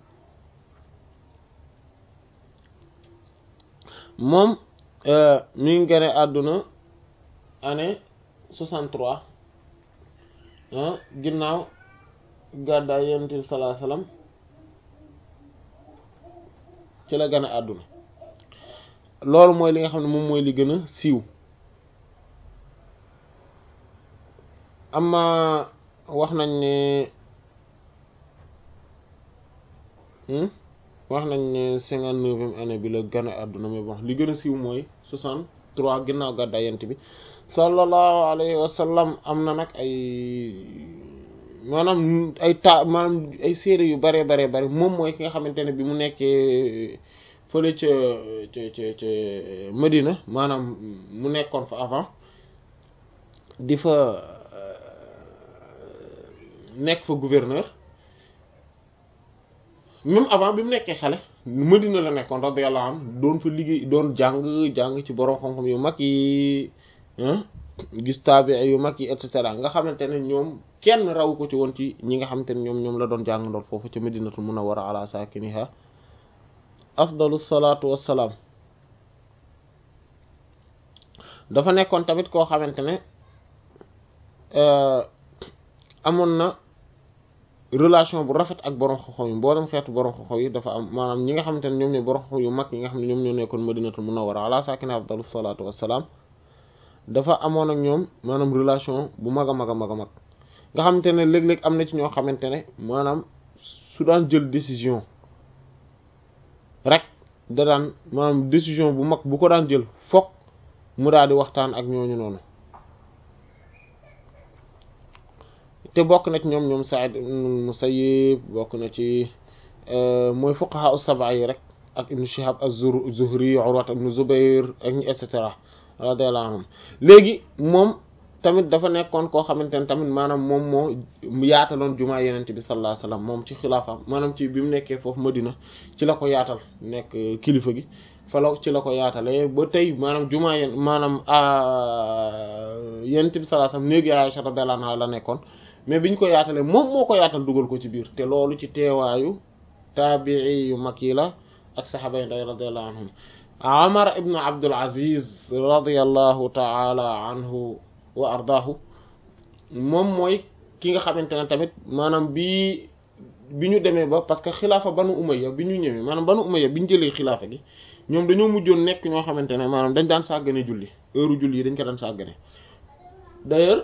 moom mi ngi gane àdduna année soixante-trois ginnaaw gàddaay yonent bi sallallahu alayhi wasallam ci la gën a àdduna loolu mooy li nga xam ne moom mooy li gën a siiw amma wax nañ ne wax nañ ne cinquante neuvième année bi la gën a àdduna mais bon li gën a siiw mooy soixante trois ginnaaw gàddaay yonent bi sallallahu alayhi wa sallam am na nag ay maanaam ay ta maanaam ay séeré yu bare bare bare moom mooy ki nga xamante ne bi mu nekkee fële ca ca ca ca Medina maanaam mu nekkoon fa avant di fa nekk fa gouverneur même avant bi mu nekkee xale Madina la nekkoon radiyallahu anhu doon fa liggéey doon jàng jàng ci borom xam-xam yu mag yi gis taabi yu mag yi et cetera nga xamante ne ñoom kenn raw ko ci woon ci ñi nga xamante ne ñoom ñoom la doon jàng ndool foofu ci Madinatul Munawwara ala sakiniha afdalu salaatu wassalaam dafa nekkoon tamit koo xamante ne amoon na relation bu rafet ak borom xoxo yi mboolem xeetu borom xoxo yi dafa am maanaam ñi nga xamante ne ñoom ñooy borom xoxo yu mag yi nga xam ne ñoom ñoo nekkoon madinatul munawwara ala sakina afdalu salaatu wassalaam dafa amoon ak ñoom maanaam relation bu mag a mag a mag a mag nga xamante ne léeg-léeg am na ci ñoo xamante ne maanaam su daan jël décision rek da daan maanaam décision bu mag bu ko daan jël fokk mu daal di waxtaan ak ñooñu noonu te bokk na ci ñoom ñoom Sa'id ibn Musayyib bokk na ci mooy fuqaha as-sab'a yi rek ak ibn Shihab az-Zuhri Urwa ibn Zubayr ak ñi et cetera radiyallahu anhum léegi moom tamit dafa nekkoon koo xamante ne tamit maanaam moom moo yaataloon jumaa yenente bi sallallahu alayhi wasallam moom ci xilaafaam maanaam ci bi mu nekkee foofu Madina ci la ko yaatal nekk kilifa gi fala ci la ko yaatalee ba tey maanaam jumaa yen maanaam yenente bi sallallahu alayhi wasallam néegi Aisha radiyallahu anha la nekkoon mais biñ ko yaatalee moom moo ko yaatal dugal ko ci biir te loolu ci teewaayu taabii yu mag yi la ak saxaaba yi nday radiyallahu anhum Umar ibn Abdul Aziz radiyallahu ta'ala anhu wa ardaahu moom mooy ki nga xamante ne tamit maanaam bi bi ñu demee ba parce que xilaafa banu umayya bi ñu ñëwee maanaam banu umayya bi ñu jëlee xilaafa gi ñoom dañoo mujjoon nekk ñoo xamante ne maanaam dañ daan sàggane julli heure julli yi dañ ko daan sàggane d'ailleurs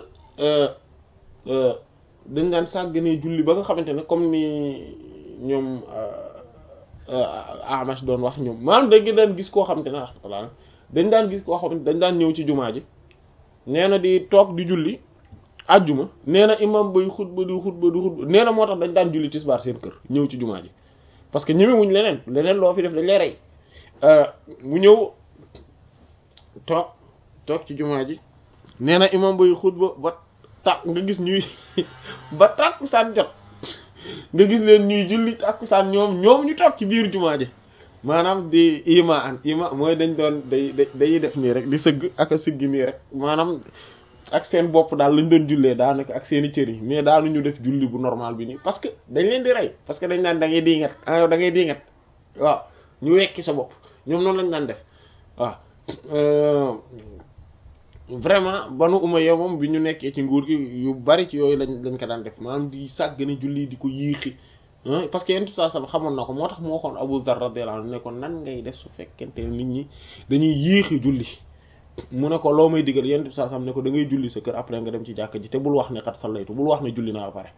dañ daan sàggane julli ba nga xamante ne comme ni ñoom Amash doon wax ñoom maanaam dañ daan gis koo xamante ne rahmatullah dañ daan gis koo xamante dañ daan ñëw ci jumaa ji nee na di toog di julli ajjuma nee na imam bay xutba di xutba di xutba nee na moo tax dañ daan julli tisbaar seen kër ñëw ci jumaa ji parce que ñemewuñ leneen leneen loo fi def dañ lay rey mu ñëw toog toog ci jumaa ji nee na imam bay xutba ba tàkk nga gis ñuy ba tàkkusaan jot nga gis leen ñuy julli tàkkusaan ñoom ñoom ñu toog ci biir jumaa ji maanaam di ima an ima mooy dañ doon day day def nii rek di sëgg ak a sëggi nii rek maanaam ak seen bopp daal lañ doon jullee daanaka ak seen i cër yi mais daanu ñu def julli bu normal bi nii parce que dañ leen di rey parce que dañ naan da ngay diingat ah yow da ngay diingat waaw ñu wekki sa bopp ñoom noonu lañ daan def waaw vraiment banu Umayya moom bi ñu nekkee ci nguur gi yu bari ci yooyu lañ lañ ko daan def maanaam di sàggane julli di ko yéexi parce que yenn saa sax xamoon na ko moo tax mu waxoon Abu Dharr radiyallahu anhu ne ko nan ngay def su fekkente nit ñi dañuy yéexi julli mu ne ko loo may digal yenn saa sax ne ko da ngay julli sa kër après nga dem ci jàkk ji te bul wax ne kat sallaytu bul wax ne julli naa ba pare.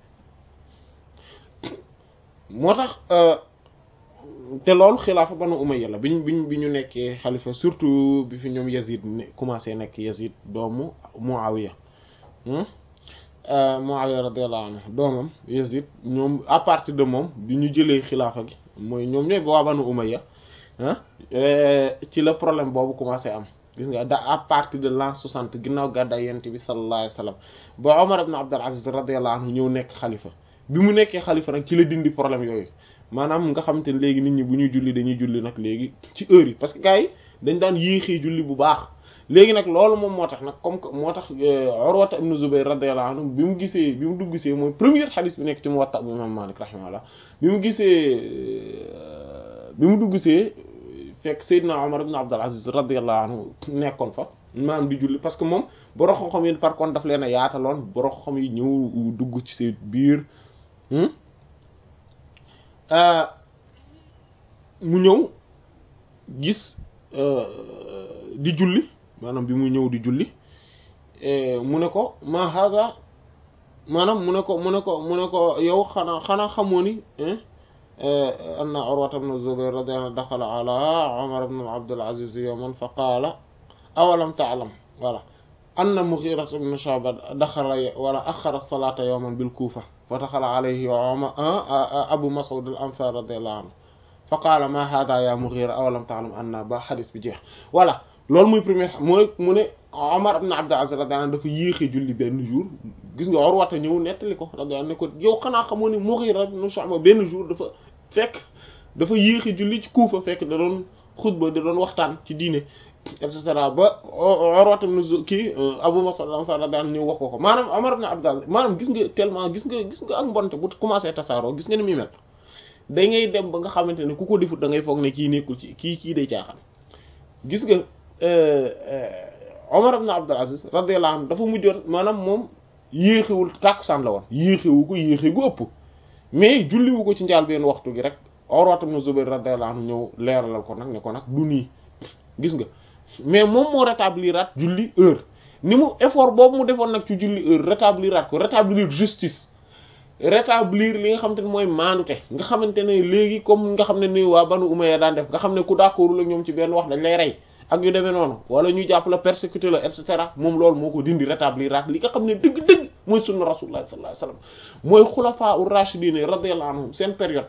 moo tax te loolu xilaafa Banu Umayya la biñ biñ bi ñu nekkee xalifa surtout bi fi ñoom Yazid ne commencé nekk Yazid doomu Muawiya Muawiya radiyallahu anhu doomam Yazid ñoom à partir de moom bi ñu jëlee xilaafa gi mooy ñoom ñooy ba waa Banu Umayya ci la problème boobu commencé am gis nga da à partir de l'an soixante ginnaaw gàddaay yonent bi sallallahu alayhi wa sallam ba Omar ibn Abdul Aziz radiyallahu anhu ñëw nekk xalifa bi mu nekkee xalifa nag ci la dindi problème yooyu maanaam nga xamante ne léegi nit ñi bu ñuy julli dañuy julli nag léegi ci heure yi parce que gars yi dañ daan yéexee julli bu baax léegi nag loolu moom moo tax nag comme que moo tax Urwata ibn Zubayr radiyallahu anhu bi mu gisee bi mu dugg gisee mooy première xadis bi nekk ci Muwatta bu Imam Malik rahimahullah bi mu gisee bi mu dugg gisee fekk Seydina Omar ibn Abdul Aziz radiyallahu anhu nekkoon fa maanaam di julli parce que moom borom xam-xam yi par contre daf leen a yaataloon borom xam yi ñëw dugg ci seen biir mu ñëw gis di julli maanaam bi mu ñëw di julli mu ne ko ma haga maanaam mu ne ko mu ne ko mu ne ko yow xanaa xanaa xamoo ni anna Urwata ibn Zubayr radiyallahu anhu daxala ala Umar ibn Abdul Aziz yawman fa qaala awalam ta'lam voilà anna Mughira ibn Shu'ba daxala wala axara as-salata yawman bil Kufa fa daxala alayhi Umar Abu Mas'ud al-Ansari radiyallahu anhu fa qaala ma hada ya Mughira awalam ta'lam anna ba xadis bi jeex voilà loolu muy premier mooy mu ne Omar ibn Abdul Aziz radiyallahu anhu dafa yéexee julli benn jour gis nga Urwata ñëw nettali ko radiyallahu anhu ne ko yow xanaa xamoo ni Mughira ibn Shu'ba benn jour dafa fekk dafa yéexi julli ci Kuufa fekk da doon xutba da doon waxtaan ci diine et cetera ba Urwa ibn kii Abu Mas'ud al-Ansari daan ñëw wax ko ko maanaam Umar ibn Abdul maanaam gis nga tellement gis nga gis nga ak mbonte bu commencé tasaaroo gis nga ni muy mel da ngay dem ba nga xamante ne ku ko defut da ngay foog ne kii nekkul ci kii kii day caaxaan gis nga Omar ibn Abdul Aziz radiyallahu anhu dafa mujjoon maanaam moom yéexewul tàkkusaan la woon yéexewu ko yéexe gu ëpp mais julliwu ko ci njaal benn waxtu gi rek Urwa ibn Zubayr radiyallahu anhu ñëw leeralal ko nag ne ko nag du nii gis nga mais moom moo rétabliraat julli heure ni mu effort boobu mu defoon nag ci julli heure rétabliraat ko rétablir justice rétablir li nga xamante ne mooy maanute nga xamante ne léegi comme nga xam ne ni waa Banu Umayya daan def nga xam ne ku d'accordul ak ñoom ci benn wax dañ lay rey ak yu demee noonu wala ñu jàpp la persécuter la et cetera moom loolu moo ko dindi rétabliraat li nga xam ne dëgg-dëgg mooy sunna Rasulullah sallallahu alayhi wasallam mooy xulafaa ur-rashidin radiyallahu anhum seen période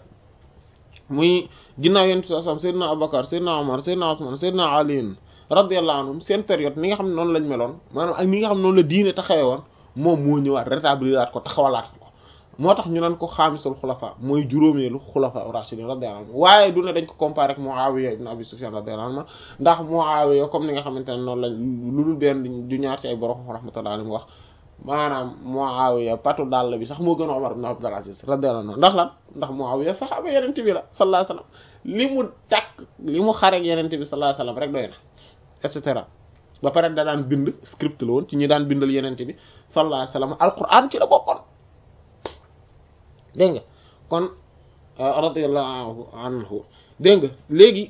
muy ginnaaw yonent bi sallallahu alayhi wasallam Seydina Abubakar Seydina Omar Seydina Ousmane Seydina Ali radiyallahu anhum seen période ni nga xam ne noonu lañ meloon maanaam ak ni nga xam ne noonu la diine taxawee woon moom moo ñëwaat rétabliraat ko taxawalaat ko moo tax ñu naan ko xaamisul xulafa mooy juróomeelu xulafa rashidin radiyallahu anhu waaye du ne dañ ko comparé ak Muawiya ibn Abi Sufyan radiyallahu anhu ndax Muawiya comme ni nga xamante ne noonu lañ lu dul benn du ñaar ci ay borom rahmatullahi alayhi wax maanaam Muawiya patu dàll bi sax moo gën a Umar ibn Abdul Aziz radiyallahu anhu ndax lan ndax Muawiya saxaaba yenente bi la sallallahu alayhi wasallam li mu tàkk li mu xareek yenente bi sallallahu alayhi wasallam rek doy na et cetera ba pare da daan bind script la woon ci ñi daan bindal yenente bi sallallahu alayhi wasallam alquran ci la bokkoon dégg nga kon radiyallahu anhu dégg nga léegi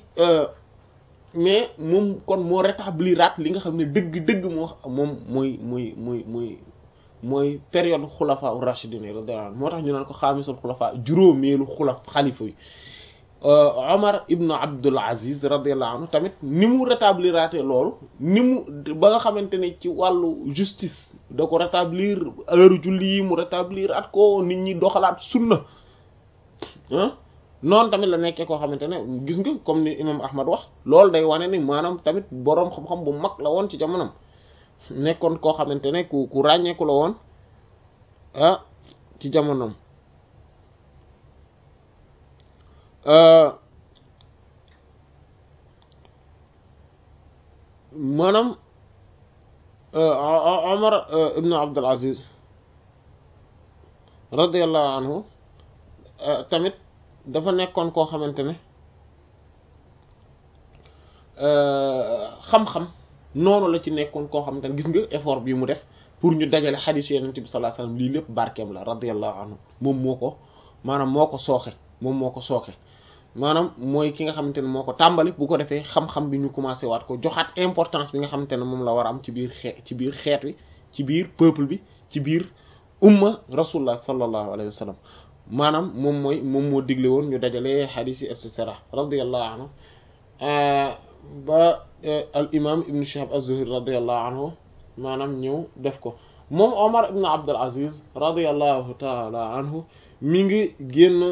mais moom kon moo rétabliraat li nga xam ne dëgg-dëgg moo moom mooy mooy mooy mooy mooy période xulafa u rashidin radiyallahu anhu moo tax ñu naan ko xaamisul xulafa juróomeelu xulaf xalifa yi Omar ibnu Abdul Aziz radiyallahu anhu tamit ni mu rétabliraate loolu ni mu ba nga xamante ne ci wàllu justice da ko rétablir heure julli yi mu rétablir at ko nit ñi doxalaat sunna ah noonu tamit la nekkee koo xamante ne gis nga comme ni imam Ahmad wax loolu day wane ni maanaam tamit boroom xam-xam bu mag la woon ci jamonom nekkoon koo xamante ne ku ku ràññeeku la woon ah ci jamonom maanaam Omar ibn Abdul Aziz radiyallahu anhu tamit dafa nekkoon koo xamante ne xam-xam noonu la ci nekkoon koo xamante ne gis nga effort bi mu def pour ñu dajale xadiis Yonent bi sallallahu alayhi wasallam lii lépp barkeem la radiyallahu anhu moom moo ko maanaam moo ko sooxe moom moo ko sooxe maanaam mooy ki nga xamante ne moo ko tàmbali bu ko defee xam-xam bi ñu commencé waat ko joxaat importance bi nga xamante ne moom la war a am ci biir xeet ci biir xeet wi ci biir peuple bi ci biir umma rasulullah sallallahu alayhi wa sallam maanaam moom mooy moom moo digle woon ñu dajale hadith yi et cetera radiyallahu anhu ba al imam ibn Shihab az-Zuhri radiyallahu anhu maanaam ñëw def ko moom Omar ibn Abdul Aziz radiyallahu taala anhu mi ngi génn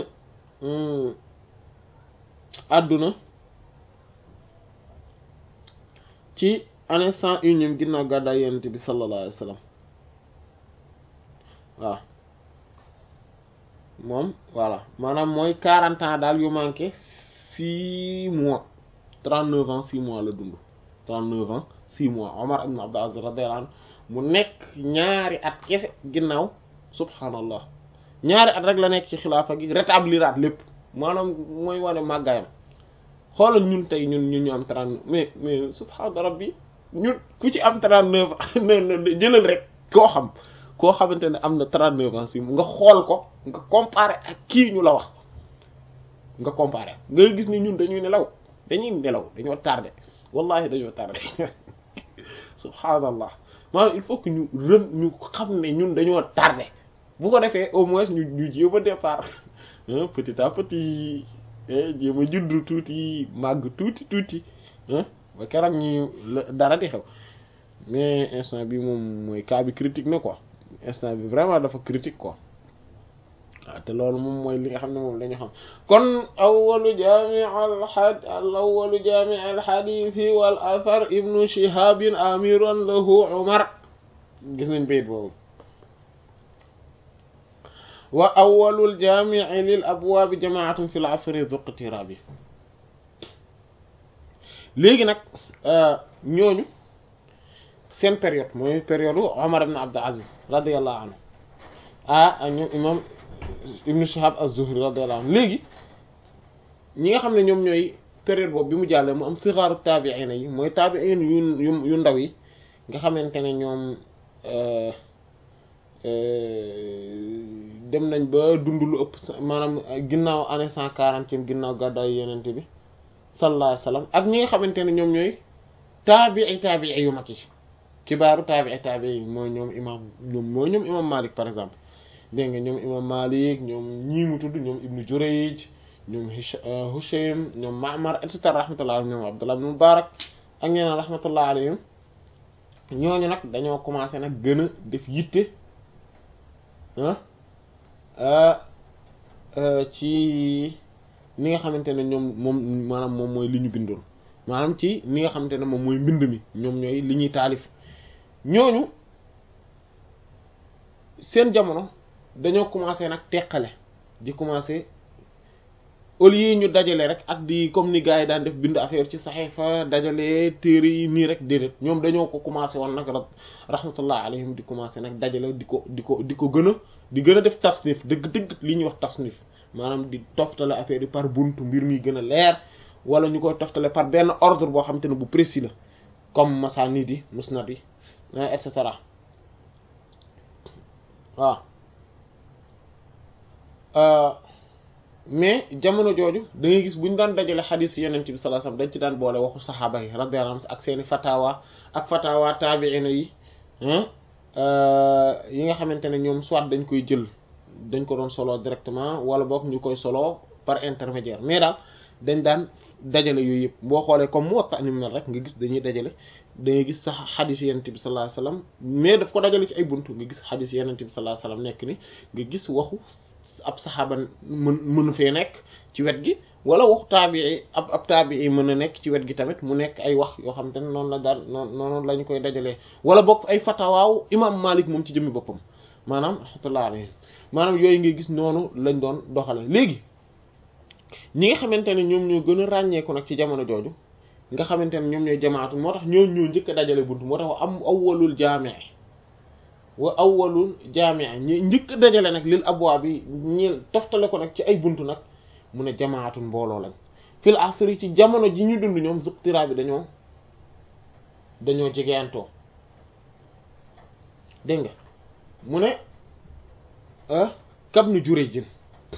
àdduna ci année cent unième ginnaaw gàddaay yonent bi sallallahu alayhi wa sallam waaw moom voilà maanaam mooy quarante ans daal yu manqué six mois trente neuf ans six mois la dund trente neuf ans six mois Omar ibn Abdul Aziz radiyallahu anhu mu nekk ñaari at kese ginnaaw subhanallah ñaari at rek la nekk ci xilaafa gi rétabliraat lépp maanaam mooy wane màggaayam xoolal ñun tey ñun ñun ñu am trente mais mais subhaana rabbi ñun ku ci am trente neuf jëlal rek koo xam koo xamante ne am na trente neuf ans si nga xool ko nga comparer ak kii ñu la wax nga comparer nga gis ni ñun dañuy nelaw dañuy nelaw dañoo tardé wallahi dañoo tardé subhaanallah maanaam il faut que ñu rën ñu xam ne ñun dañoo tardé bu ko defee au moins ñu ñu jéem a départ petit à petit jéem a juddu tuuti màgg tuuti tuuti ba keroog ñu dara di xew mais instant bi moom mooy cas bi critique na quoi instant bi vraiment dafa critique quoi waaw te loolu moom mooy li nga xam ne moom la ñu xam kon awalu jami al had al awalu jami al hadithi wal athar ibnu shihabin amiran lahu umar gis nañ bayit boobu wa awwalul jaami'i lil abwaabi jamaatun fil asri zuqtirabi léegi nag ñooñu seen période mooy période Omar ibn Abdul Aziz radiyallahu anhu ah ak ñoom imam Ibn Shihab az-Zuhri radiyallahu anhu léegi ñi nga xam ne ñoom ñooy période boobu bi mu jàllee mu am sigaaru taabi'in yi mooy taabi'in yu yu yu ndaw yi nga xamante ne ñoom dem nañ ba dund lu ëpp maanaam ginnaaw année cent quarantième ginnaaw gàddaay yenente bi sallallahu alayhi wasallam ak ñi nga xamante ne ñoom ñooy taabi'i taabi'i yu mag yi kibaaru taabi'i taabi'i yi mooy ñoom imam ñoom mooy ñoom imam Malik par exemple dégg nga ñoom imam Malik ñoom ñii mu tudd ñoom Ibnu Jurayj ñoom Hushaym ñoom Ma'mar et cetera rahmatullah ñoom Abdullah ibn Mubarak ak ñeneen rahmatullah alayhim ñooñu nag dañoo commencé nag gën a def yitte ci ni nga xamante ne ñoom moom maanaam moom mooy li ñu bindoon maanaam ci ni nga xamante ne moom mooy mbind mi ñoom ñooy li ñuy taalif ñooñu seen jamono dañoo commencé nag teqale di commencé au lieu ñu dajale rek ak di comme ni gars yi daan def bind affaire ci saxiifa dajale téere yi nii rek déedéet ñoom dañoo ko commencé woon nag rahmatullah alayhim di commencé nag dajale di ko di ko di ko gën a di gën a def tasnif dëgg-dëgg li ñuy wax tasnif maanaam di toftale affaire yi par buntu mbir mi gën a leer wala ñu koy toftale par benn ordre boo xamante ne bu précis la comme masanid yi musnad yi et cetera waaw mais jamono jooju da ngay gis bu ñu daan dajale xadiis yeneen bi sallallahu alayhi wasallam dañ ci daan boole waxu saxaaba yi radiyallahu anhum ak seeni fatawa ak fatawa taabi'ina yi yi nga xamante ne ñoom soit dañ koy jël dañ ko doon solo directement wala boog ñu koy solo par intermédiaire mais daal dañ daan dajale yooyu yëpp boo xoolee comme Muwatta ni mel rek nga gis dañuy dajale da ngay gis sax xadiis yeneen bi sallallahu alayhi wasallam mais daf ko dajale ci ay buntu nga gis xadiis yeneen bi sallallahu alayhi wasallam nekk ni nga gis waxu ab saxaaba mën mënu fee nekk ci wet gi wala waxu taabii ab ab taabii mën a nekk ci wet gi tamit mu nekk ay wax yoo xam te ne noonu la daal noonu noonu la ñu koy dajalee wala bokk ay fatawaaw imam Malik moom ci jëmmi boppam maanaam rahmatullah alayhi maanaam yooyu ngay gis noonu lañ doon doxale léegi ñi nga xamante ne ñoom ñoo gën a ràññeeku nag ci jamono jooju nga xamante ne ñoom ñooy jamaatu moo tax ñoo ñoo njëkk a dajale buntu moo tax am awwalul jaami' wa awwalul jaami' ñi njëkk a dajale nag lil abwaab bi ñi toftale ko nag ci ay buntu nag mu ne jamaatun mbooloo lañ fil asri ci jamono ji ñu dund ñoom zuqtira bi dañoo dañoo jegeantoo dégg nga mu ne kab nu juree jën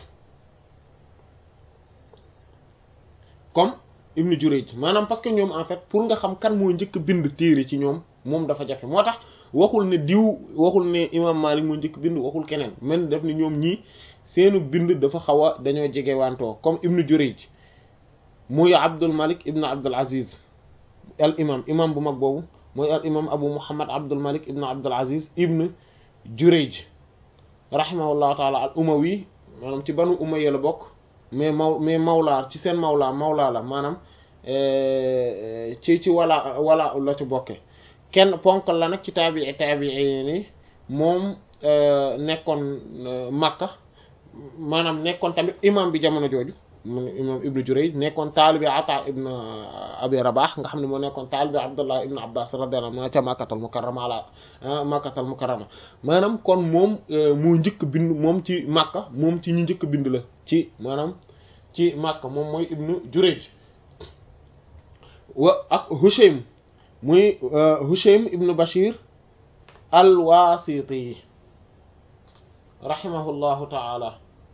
comme ibnu Jurayj maanaam parce que ñoom en fait pour nga xam kan moo njëkk bind téere ci ñoom moom dafa jafe moo tax waxul ne diw waxul ne imam Malik moo njëkk bind waxul keneen man def ni ñoom ñii seenu bind dafa xaw a dañoo jege wantoo comme ibnu Jurayj muy Abdul Malik ibnu Abdul Aziz al imam imam bu mag boobu mooy al imam Abu Muhammad Abdul Malik ibnu Abdul Aziz ibnu Jurayj rahimahullahu taala al umawi maanaam ci banu umayya la bokk mais maw mais mawlaa ci seen mawlaa mawlaa la maanaam ci ci wala wala la ci bokke kenn ponk la nag ci taabii taabii ni moom nekkoon Makka maanaam nekkoon tamit imam bi jamono jooju mu imam Ibnu Jurayj nekkoon taalibi Ata ibn Abi Rabah nga xam ne moo nekkoon taalibi Abdullah ibn Abbas radiyallahu anhu ca Makkatal Mukarrama ala Makkatal Mukarrama maanaam kon moom moo njëkk bind moom ci Makka moom ci ñu njëkk bind la ci maanaam ci Makka moom mooy Ibnu Jurayj wa ak Hushaym muy Hushaym ibnu Bashir al-Wasiti rahimahullahu ta'ala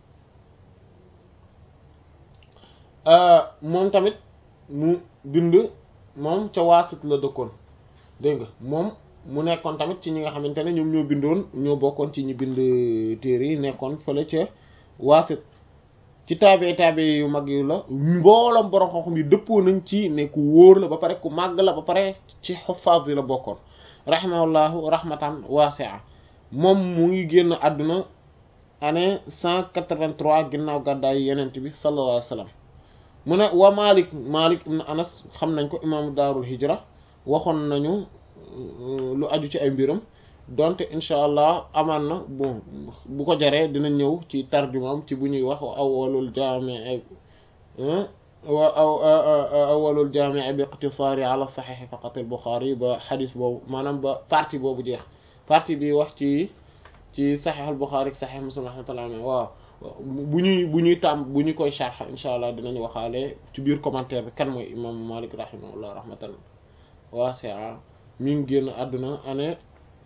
moom tamit mu bind moom ca waasit la dëkkoon dégg nga moom mu nekkoon tamit ci ñi nga xamante ne ñoom ñoo bindoon ñoo bokkoon ci ñi bind téere yi nekkoon fële ca waasit ci taabe taabe yu mag yu la mbooloom borom xam-xam yi dëppoo nañ ci ne ku wóor la ba pare ku màgg la ba pare ci xuffaaz yi la bokkoon rahimahullahu rahmatan wasi'a moom mu ngi génn àdduna année cent quatre-vingt-trois ginnaaw gàddaay yenent bi sallallahu alayhi wa sallam mu ne wa Malik Malik ibn Anas xam nañ ko imaamu daarul hijra waxoon nañu lu aju ci ay mbiram donte incha allah amaan na bon bu ko jaree dina ñëw ci tarjumaam ci bu ñuy wax awwalul jaami wa awwalul jaami bi iqtisaari ala saxiix faqat al Buxaari ba xadis boobu maanaam ba partie boobu jeex partie bi wax ci ci saxiix al Buxaari ak saxiix Muslim rahmatullah waaw bu ñuy bu ñuy tàmm bu ñu koy sharx incha allah dinañ waxaale ci biir commentaire bi kan mooy imam Malik rahimahullah rahmatan waasi'a mi ngi génn àdduna année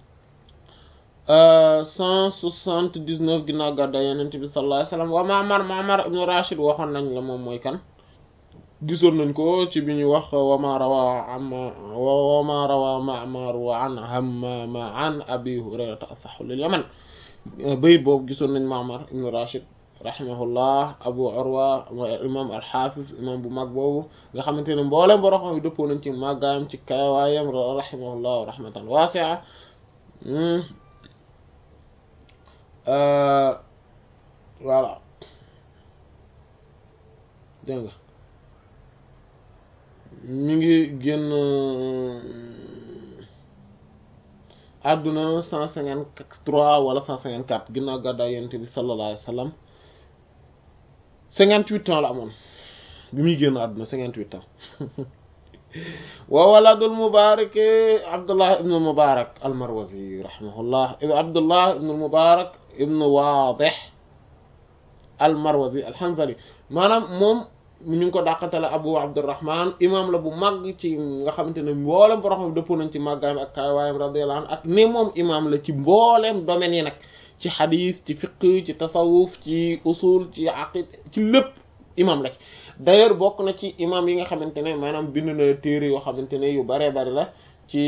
cent soixante-dix-neuf ginnaaw gàddaay Yonent bi sallallahu alayhi wasallam wa Ma'mar Ma'mar ibn Rashid waxoon nañ la moom mooy kan gisoon nañ ko ci bi ñuy wax wa ma rawa am wa ma rawa Ma'mar wa an Hammam an Abi Hurayrata asahhu lil Yaman bayit boobu gisoon nañ Ma'mar ibn Rashid rahimahullah Abu Urwa imam al-Hafiz imam bu mag boobu nga xamante ne mboolem boro xam yi dëppoo nañ ci màggaayam ci kawaayam rahimahullah rahmatan wasi'a voilà dégg nga mi ngi génn àdduna cent cinquante trois wala cent cinquante quatre ginnaaw gàddaay yonent bi sallallahu alayhi wa sallam cinquante huit ans la amoon bi muy génn àdduna cinquante huit ans wa waladul mubarak abdullah ibn mubarak almarwazi rahimahullah abdullah ibn mubarak ibn wadih almarwazi alhanzali maanaam moom ñu ngi ko dàqantale abu abdurrahman imam la bu màgg ci nga xamante ne mboolem boroxam dëppoo nañ ci màggaayam ak kaawaayam radiyallahu anhu ak ne moom imam la ci mbooleem domaines yi nag ci xadis ci fiqh ci tasawuf ci usul ci aqid ci lépp imam la ci d'ailleurs bokk na ci imam yi nga xamante ne maanaam bind na téere yoo xamante ne yu baree bari la ci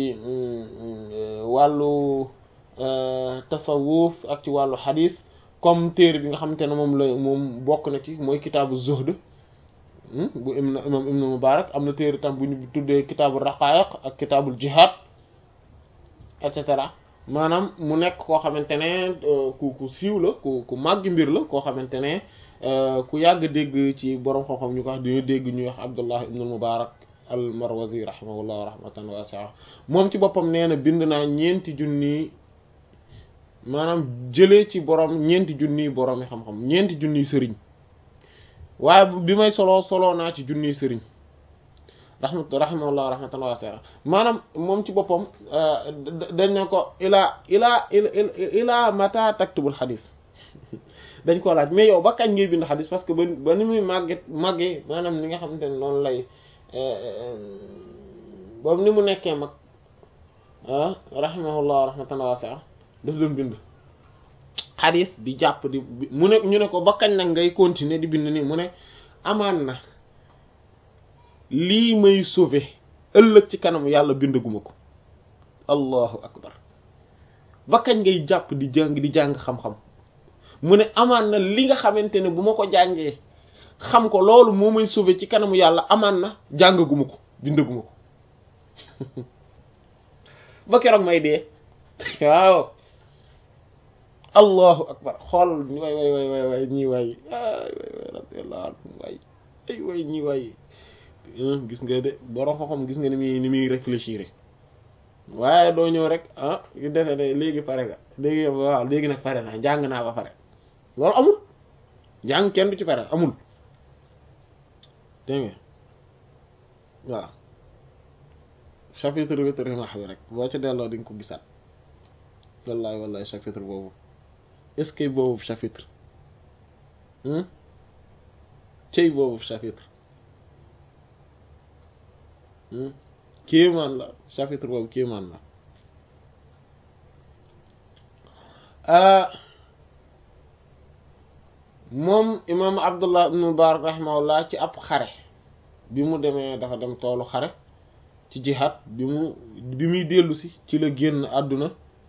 wàllu tasawuf ak ci wàllu xadis comme téere bi nga xamante ne moom la moom bokk na ci mooy kitaabu zuhd bu imam imam ibnu mubarak am na téere tam bu ñu tuddee kitaabu raqaiq ak kitaabul jihad et cetera maanaam mu nekk koo xamante ne ku ku siiw la ku ku màgg mbir la koo xamante ne ku yàgg dégg ci borom xam-xam ñu ko wax dañu dégg ñuy wax abdullah ibnu mubarak al marwazi rahimahullah rahmatan wasi'a moom ci boppam nee na bind naa ñeenti junni maanaam jëlee ci borom ñeenti junniy borom yi xam-xam ñeenti junniy sëriñ waaye bi may solo solo naa ci junniy sëriñ rahmat rahimahullah rahmatan wasi'a maanaam moom ci boppam dañ ne ko ilaa ilaa ilaa mata taktubul xadis dañ ko laaj mais yow ba kañ ngay bind xadis parce que ba ba ni muy màgget màggee maanaam li nga xamante ne noonu lay boobu ni mu nekkee mag ah rahimahullah rahmatan wasi'a daf doon bind xadis di jàpp di mu ne ñu ne ko ba kañ nag ngay continuer di bind nii mu ne amaan na lii may sauver ëllëg ci kanam yàlla bindaguma ko allahu akbar ba kañ ngay jàpp di jàng di jàng xam-xam mu ne amaan na li nga xamante ne bu ma ko jàngee xam ko loolu moo may sauver ci kanamu yàlla amaan na jàngaguma ko bindaguma ko ba keroog may dee waaw allahu akbar xool way way way way way ñii waay ay way way radiyallahu anhu waay ay way ñii waay gis nga de borom xam-xam gis nga ni muy ni muy réfléchir waaye doo ñëw rek ah yu defee ne léegi pare nga léegi waaw léegi nag pare naa jàng naa ba pare loolu amul jàng kenn du ci pare amul dégg nga waaw chapitre vétérinaire bi rek boo ci delloo di nga ko gisaat wallahi wallahi chapitre boobu est-ce que boobu chapitre cey boobu chapitre kéemaan la chapitre boobu kéemaan la moom imam abdullah ibn mubarak rahimahullah ci ab xare bi mu demee dafa dem toolu xare ci jihad bi mu bi muy dellu si ci la génn àdduna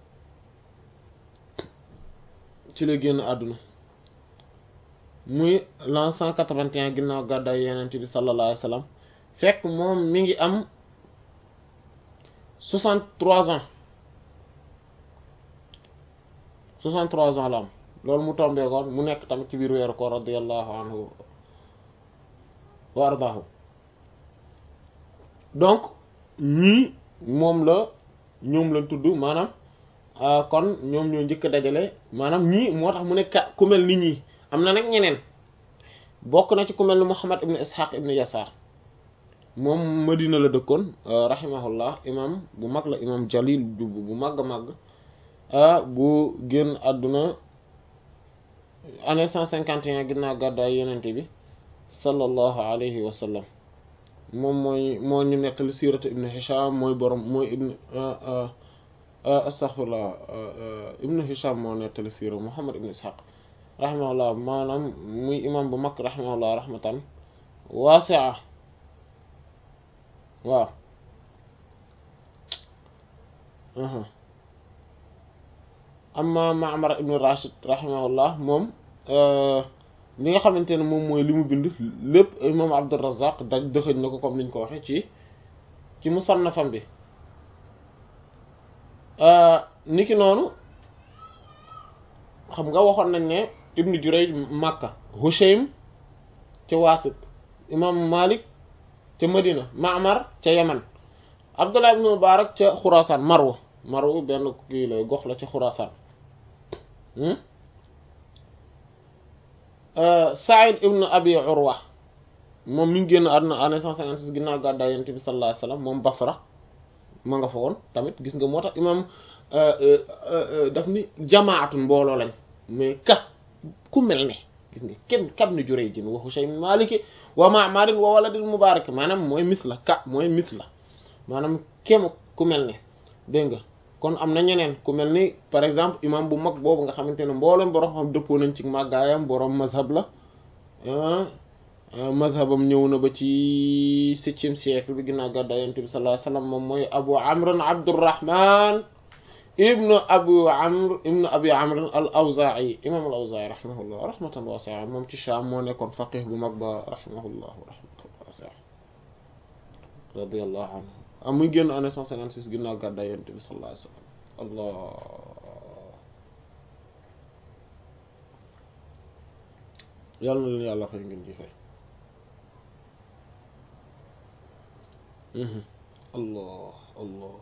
ci la génn àdduna muy l'an cent quatre-vingt-un ginnaaw gàddaay yenent bi sallallahu alayhi wa sallam fekk moom mi ngi am soixante-trois ans soixante-trois ans la am loolu mu tombé koon mu nekk tamit ci biir weeru ko radiyallahu anhu wa ardaahu donc ñii moom la ñoom la tudd maanaam kon ñoom ñoo njëkk a dajale maanaam ñii moo tax mu ne ka ku mel ni ñii am na nag ñeneen bokk na ci ku mel ni Muhammad ibn Ishaq ibn Yasar moom Madina la dëkkoon rahimahullah imam bu mag la imam jalil bu mag a mag bu génn àdduna année cent cinquante et un ginnaaw gàddaay yenente bi sallallahu alayhi wa sallam moom mooy moo ñu nettali siiratu ibn Hisham mooy borom mooy ibn astaghfirullah ibn Hisham moo nettali siira Muhammad ibn Ishaq rahimahullah maanaam muy imam bu mag rahimahullah rahmatan waasi'a waaw amma Ma'mar ibn Rashid rahimahullah moom li nga xamante ne moom mooy li mu bind lépp imam Abdurrazzaq daj dëxëñ na ko comme niñ ko waxee ci ci musannafam bi niki noonu xam nga waxoon nañ ne ibnu Jurayj Makka Hushaym ca Waasit imam Malik ca Madina Ma'mar ca Yaman Abdullah ibn Mubarak ca Xuraasaan Marwa Marwa benn kii la gox la ca Xuraasaan Saïd ibn Abi Urwa moom mi ngi génn àdduna année cent cinquante six ginnaaw gàddaay Yonent bi sallallahu alayhi wasallam moom Basra ma nga fa woon tamit gis nga moo tax imam daf ni jamaatun mbooloo lañ mais ka ku mel ne gis nga kenn kam ni Jurayj wa Hushaym Maliki wa Ma'mar wa waladil Mubarak maanaam mooy misla ka mooy misla maanaam kéem ku mel ne dégg nga kon am na ñeneen ku mel ni par exemple imam bu mag boobu nga xamante ne mboolem borom xam dëppoo nañ ci màggaayam borom mazhab la mazhabam ñëw na ba ci septième siècle bi ginnaaw gàddaay Yonent bi sallallahu alayhi wasallam moom mooy Abu Amr Abdurrahman ibnu Abu Amr ibnu Abi Amr al-Awza'i imam al-Awza'i rahimahullah rahmatan wasi'a moom ci Sham moo nekkoon faqih bu mag ba rahimahullah rahmatan wasi'a radiyallahu anhu am muy génn année cent cinquante six ginnaaw gàddaay Yonent bi sallallahu alayhi wasallam allah yàlla na leen yàlla fay ngeen ji fay allah allah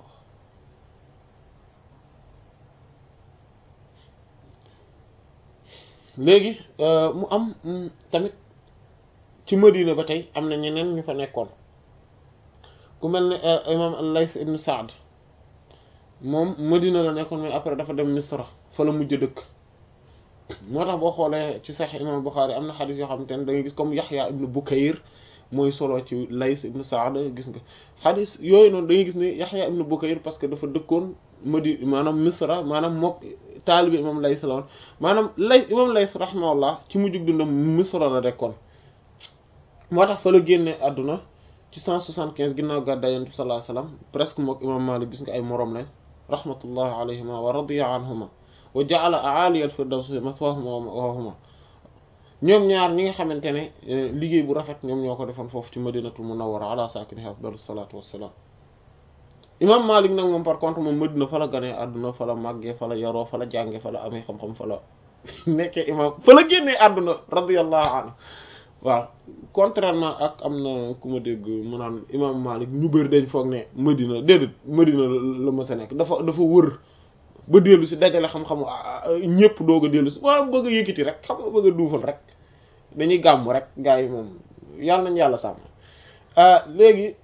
léegi mu am tamit ci Madina ba tey am na ñeneen ñu fa nekkoon ku mel ne imam al-Layth ibn Sa'd moom Madina la nekkoon mais après dafa dem Misra fa la mujj dëkk moo tax boo xoolee ci Sahih imam Bukhari am na xadis yoo xamante ne da ngay gis comme Yahya ibn Bukayr mooy solo ci Layth ibn Sa'd gis nga xadis yooyu noonu da ngay gis ne Yahya ibn Bukayr parce que dafa dëkkoon Madi maanaam Misra maanaam mook taalibi imam Layth la woon maanaam Layth imam Layth rahimahullah ci mujjug dundam Misra la dekkoon moo tax fa la génne àdduna ci cent soixante-quinze ginnaaw gàddaay Yonent bi sallallahu alayhi wasallam presque mook imam Malik gis nga ay moroom lañ rahmatullahi alayhima wa radiya anhuma wa ja'ala a'ali al-firdawsi mathwahuma wa ma'wahuma ñoom ñaar ñi nga xamante ne liggéey bu rafet ñoom ñoo ko defoon foofu ci madinatul munawwara ala sakiniha afdalu salatu wassalam imam Malik nag moom par contre moom Madina fa la ganee àdduna fa la màggee fa la yaroo fa la jànge fa la amee xam-xam fa la nekkee imam fa la génnee àdduna radiyallahu anhu waaw contrairement ak am na ku ma dégg mu naan imam Malik ñu bëri dañ foog ne Madina déedéet Madina la ma sa nekk dafa dafa wër ba dellu si dajale xam-xamu ñëpp doog a dellu si waaw bëgg a yëkkati rek xam nga bëgg a duufal rek dañuy gàmm rek gars yi moom yàlla nañ yàlla sàmm léegi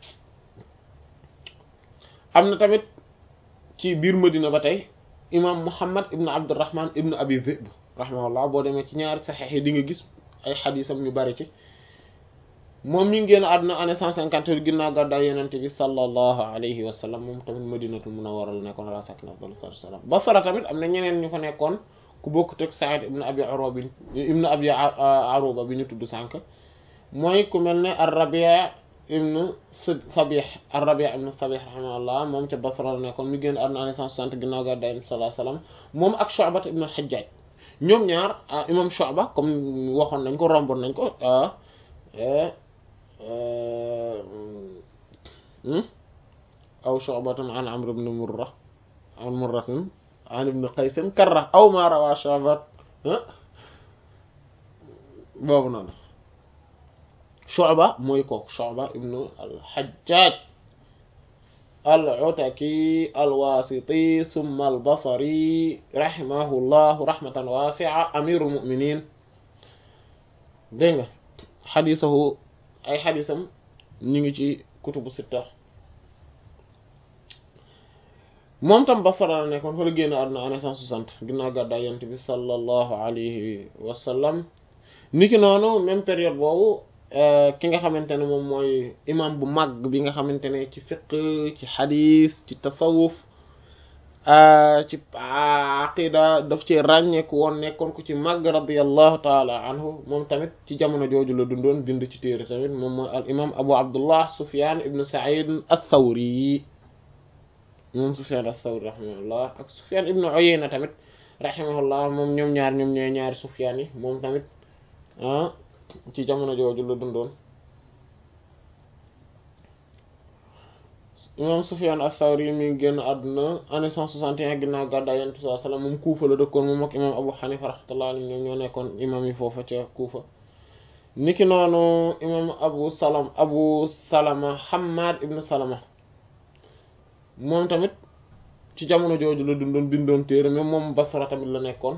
am na tamit ci biir Madina ba tey imam Muhammad ibn Abdurrahman ibn Abi Dhib rahimahullah boo demee ci ñaari saxeex yi di nga gis ay xadiisam ñu bari ci moom mi ngi génn àdduna année cent cinquante ginnaaw gàddaay yonent bi sallallahu alayhi wa sallam moom tamit madinatul munawwara la nekkoon ala sakin afdal salaam Basra tamit am na ñeneen ñu fa nekkoon ku bokk teg Sa'id ibn Abi Aruba bi ibn Abi Aruba bi ñu tudd sànq mooy ku mel ne ar-Rabi' ibn Sabih ar-Rabi' ibn Sabih rahimahullah moom ca Basra la nekkoon mi génn àdduna année cent soixante ginnaaw gàddaay yonent bi sallallahu alayhi wa sallam moom ak Shu'ba ibn al-Hajjaj ñoom ñaar imam Shu'ba comme waxoon nañ ko romboon nañ ko aw Shu'batan an Amr ibn Murra an Murratin an ibn Qays karra aw ma rawa Shu'bat boobu noonu Shu'ba mooy kooku Shu'ba ibn al-Hajjaj al-Ataki al-Wasiti thumma al-Basri rahimahullahu rahmatan wasi'a amirul mu'minin dégg nga xadiisahu ay xadiisam ñu ngi ci kutubu sitta moom tam Basra la nekkoon fa la génn àdduna année cent soixante ginnaaw gàddaay Yonent bi sallallahu alayhi wa sallam niki noonu même période boobu ki nga xamante ne moom mooy imam bu mag bi nga xamante ne ci fiqh ci xadiis ci tasawuf ci aqida daf ci ràññeeku woon nekkoon ku ci mag radiyallahu taala anhu moom tamit ci jamono jooju la dundoon bind ci téere tamit moom mooy al imam abu abdullah sufyan ibn sa'id ath-thawri moom sufyan ath-thawri rahimahullah ak sufyan ibn uyayna tamit rahimahullah moom ñoom ñaar ñoom ñooy ñaari sufyan yi moom tamit ah ci jamono jooju la dundoon imam Sufyan as-Sawri mi ngi génn àdduna année cent soixante et un ginnaaw gàddaay Yonent bi sallallahu alayhi wasallam moom Kuufa la dëkkoon moom ak imam Abu Hanifa rahmatullahi alayhi ñoom ñoo nekkoon imam yi foofa ca Kuufa niki noonu imam Abu Salam Abu Salama Hammad ibn Salama moom tamit ci jamono jooju la dundoon bindoon téere mais moom Basra tamit la nekkoon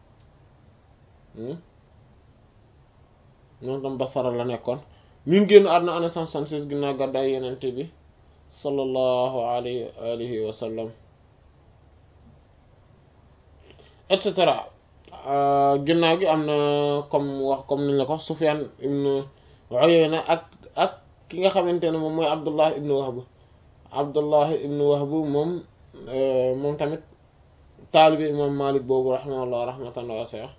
moom tam Basra la nekkoon mi ngi génn àdduna année cent soixante-seize ginnaaw gàddaay Yonent bi sallallahu alayhi wa alihi wa sallam et cetera ginnaaw gi am na comme wax comme niñ la ko Sufyan ibn Uyayna ak ak ki nga xamante ne moom mooy Abdullah ibn Wahb Abdullah ibn Wahb moom moom tamit taalibi imam Malik boobu rahimahullah rahmatan wasi'a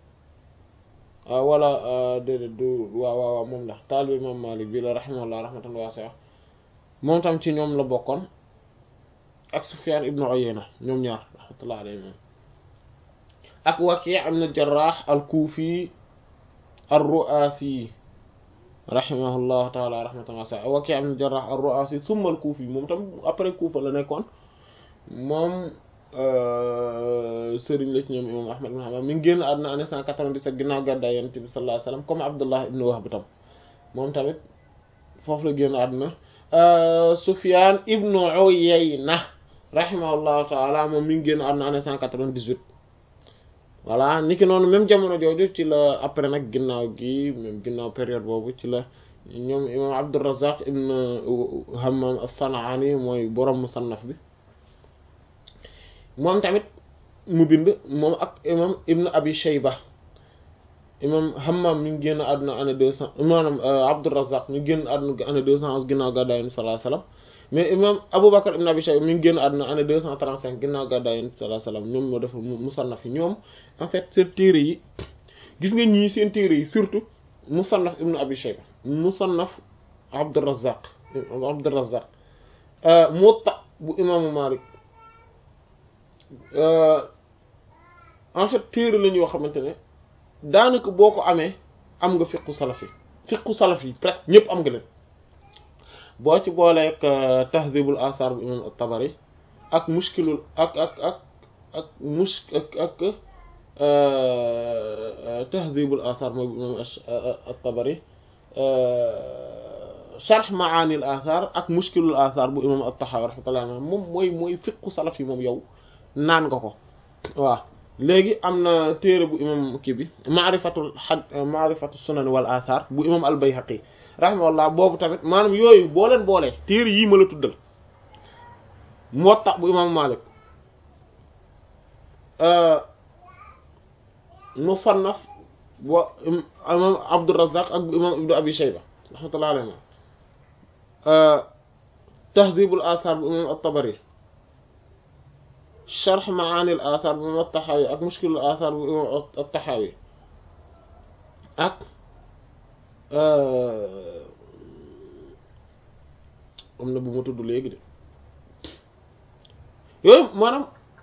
wala déedéet du waaw waaw waaw moom la taalibi imam Malik bi la rahimahullah rahmatan wasi'a moom tam ci ñoom la bokkoon ak Sufyan ibn Uyayna ñoom ñaar rahmatullah alayhi moom ak Waki' ibn al-Jarrah al-Kufi ar-Ru'asi rahimahullahu ta'ala rahmatan wasi'a Waki' ibn al-Jarrah ar-Ru'asi thumma al-Kufi moom tam après Kufa la nekkoon moom sëriñ la ci ñoom imam Ahmad ibn Hanbal mi ngi génn àdduna année 197 ginnaaw gàddaay Yonent bi sallallahu alayhi wasallam comme Abdullah ibn Wahb tam moom tamit foofu la génn àdduna Sufyan ibn Uyayna rahimahullahu ta'ala moom mi ngi génn àdduna année 198 voilà niki noonu même jamono jooju ci la après nag ginnaaw gi même ginnaaw période boobu ci la ñoom imam Abdurrazzaq ibn Hammam as-San'ani mooy borom musannaf bi moom tamit mu bind moom ak imam ibn Abi Shayba imam Hammam mi ngi génn àdduna année deux cent maanaam Abdurrazzaq ñu génn àdduna année deux cent onze ginnaaw gàddaay Yonent bi sallallahu alayhi wasallam mais imam Aboubacar ibn Abi Shayba mi ngi génn àdduna année deux cent trente cinq ginnaaw gàddaay Yonent bi sallallahu alayhi wasallam ñoom moo def musannaf yi ñoom en fait seen téere yi gis nga ñii seen téere yi surtout musannaf ibn Abi Shayba musannaf Abdurrazzaq Abdurrazzaq Muwatta bu imaamu Malik en fait téere lañu yoo xamante ne daanaka boo ko amee am nga fiqu salaf yi fiqu salaf yi presque ñëpp am nga leen boo ci booleeg tahdhibul athar bu imam at-Tabari ak mushkilul ak ak ak ak mush ak ak tahdhibul athar mooy bu imam at-Tabari sharh ma'anil athar ak mushkilul athar bu imam at-Tahawi rahmatullahi alayhi moom mooy mooy fiqu salaf yi moom yow naan nga ko waaw léegi am na téere bu imam kii bi maarifatul xad maarifatu sunan wal athar bu imam al bayhaqi rahimahullah boobu tamit maanaam yooyu boo leen boolee téere yii ma la tuddal muwatta bu imam malik musannaf bu imam abdurrazzaq ak bu imam ibnu abi shayba rahmatullah alayhi tahdhibul athar bu imam at-tabari sharh maani al athar bu imam at-Tahawi ak mushkil al athar bu imam at-Tahawi ak am na bu ma tudd léegi de yooyu maanaam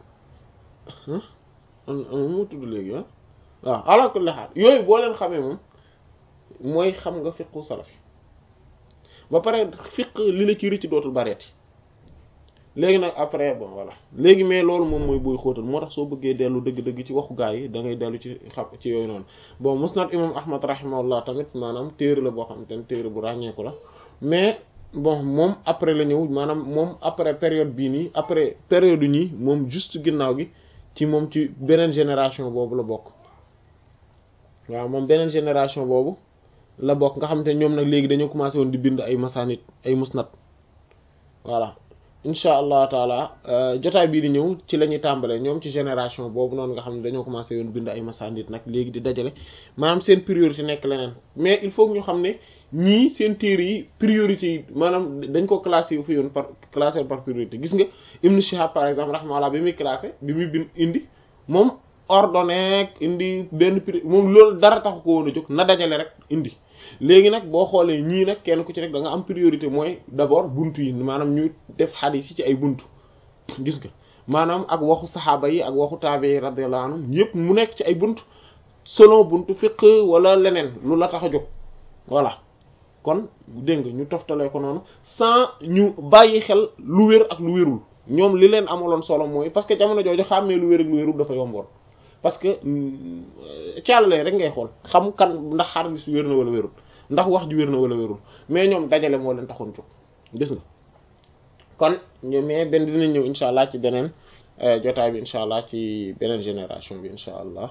am na mu tudd léegi ah waaw ala kulli haal yooyu boo leen xamee moom mooy xam nga fiqhu salafi ba pare fiq li la ci rëcc dootul bareeti léegi nag après bon voilà léegi mais loolu moom mooy booy xóotal moo tax soo bëggee dellu dëgg-dëgg ci waxu gaa yi da ngay dellu ci xam ci yooyu noonu bon musnad imam ahmad rahimahullah tamit maanaam téere la boo xamante ne téere bu ràññeeku la mais bon moom après la ñëw maanaam moom après période bii nii après période ñii moom juste ginnaaw gi ci moom ci beneen génération boobu la bokk waaw moom beneen génération boobu la bokk nga xamante ne ñoom nag léegi dañoo commencé woon di bind ay masanit ay musnad voilà incha allah taala jotaay bii di ñëw ci la ñuy tàmbalee ñoom ci génération boobu noonu nga xam ne dañoo commencé woon bind ay masanit nag léegi di dajale maanaam seen priorité nekk leneen mais il faut que ñu xam ne ñii seen téere yi priorité yi maanaam dañ ko classé fu yoon par classé par priorité gis nga Ibn Shihab par exemple rahmaullah bi muy classé bi muy bind indi moom ordonné indi benn pri moom loolu dara taxu ko woon a jóg na dajale rek indi léegi nag boo xoolee ñii nag kenn ku ci rek da nga am priorité mooy d'abord buntu yi maanaam ñu def xadiis yi ci ay buntu gis nga maanaam ak waxu saxaaba yi ak waxu taabe yi radiyallahu anhum yëpp mu nekk ci ay buntu selon buntu fiqh wala leneen lu la tax a jóg voilà kon dégg nga ñu toftalee ko noonu sans ñu bàyyi xel lu wér ak lu wérul ñoom li leen amaloon solo mooy parce que jamono jooju xàmmee lu wér ak lu wérul dafa yomboon parce que càllalee rek ngay xool xam kan ndax xadis wér na wala wérul ndax wax ji wér na wala wérul mais ñoom dajale moo leen taxoon jóg gis nga kon ñu mais benn dinañ ñëw incha allah ci beneen jotaay bi incha allah ci beneen génération bi incha allah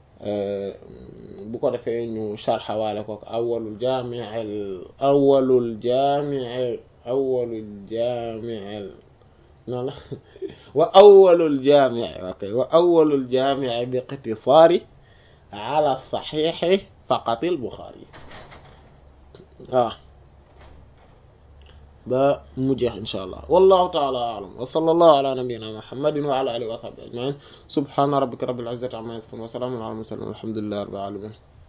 bu ko defee ñu sharxawaale ko awwalul jaami'il awwalul jaami'il awwalul jaami'il non la wa awwalul jaami'i ok wa awwalul jaami'i bi iqtisaari ala saxiixi faqatil Buxaari waaw ba mu jeex insha allah wallahu taala a'lam wa sallallahu ala nabiyyina muhammadin wa ala alihi wa sahbihi ajma'in subhana rabbika rabbil izzati amma yasifun wa salamun ala al mursalin walhamdulillahi rabbil alamin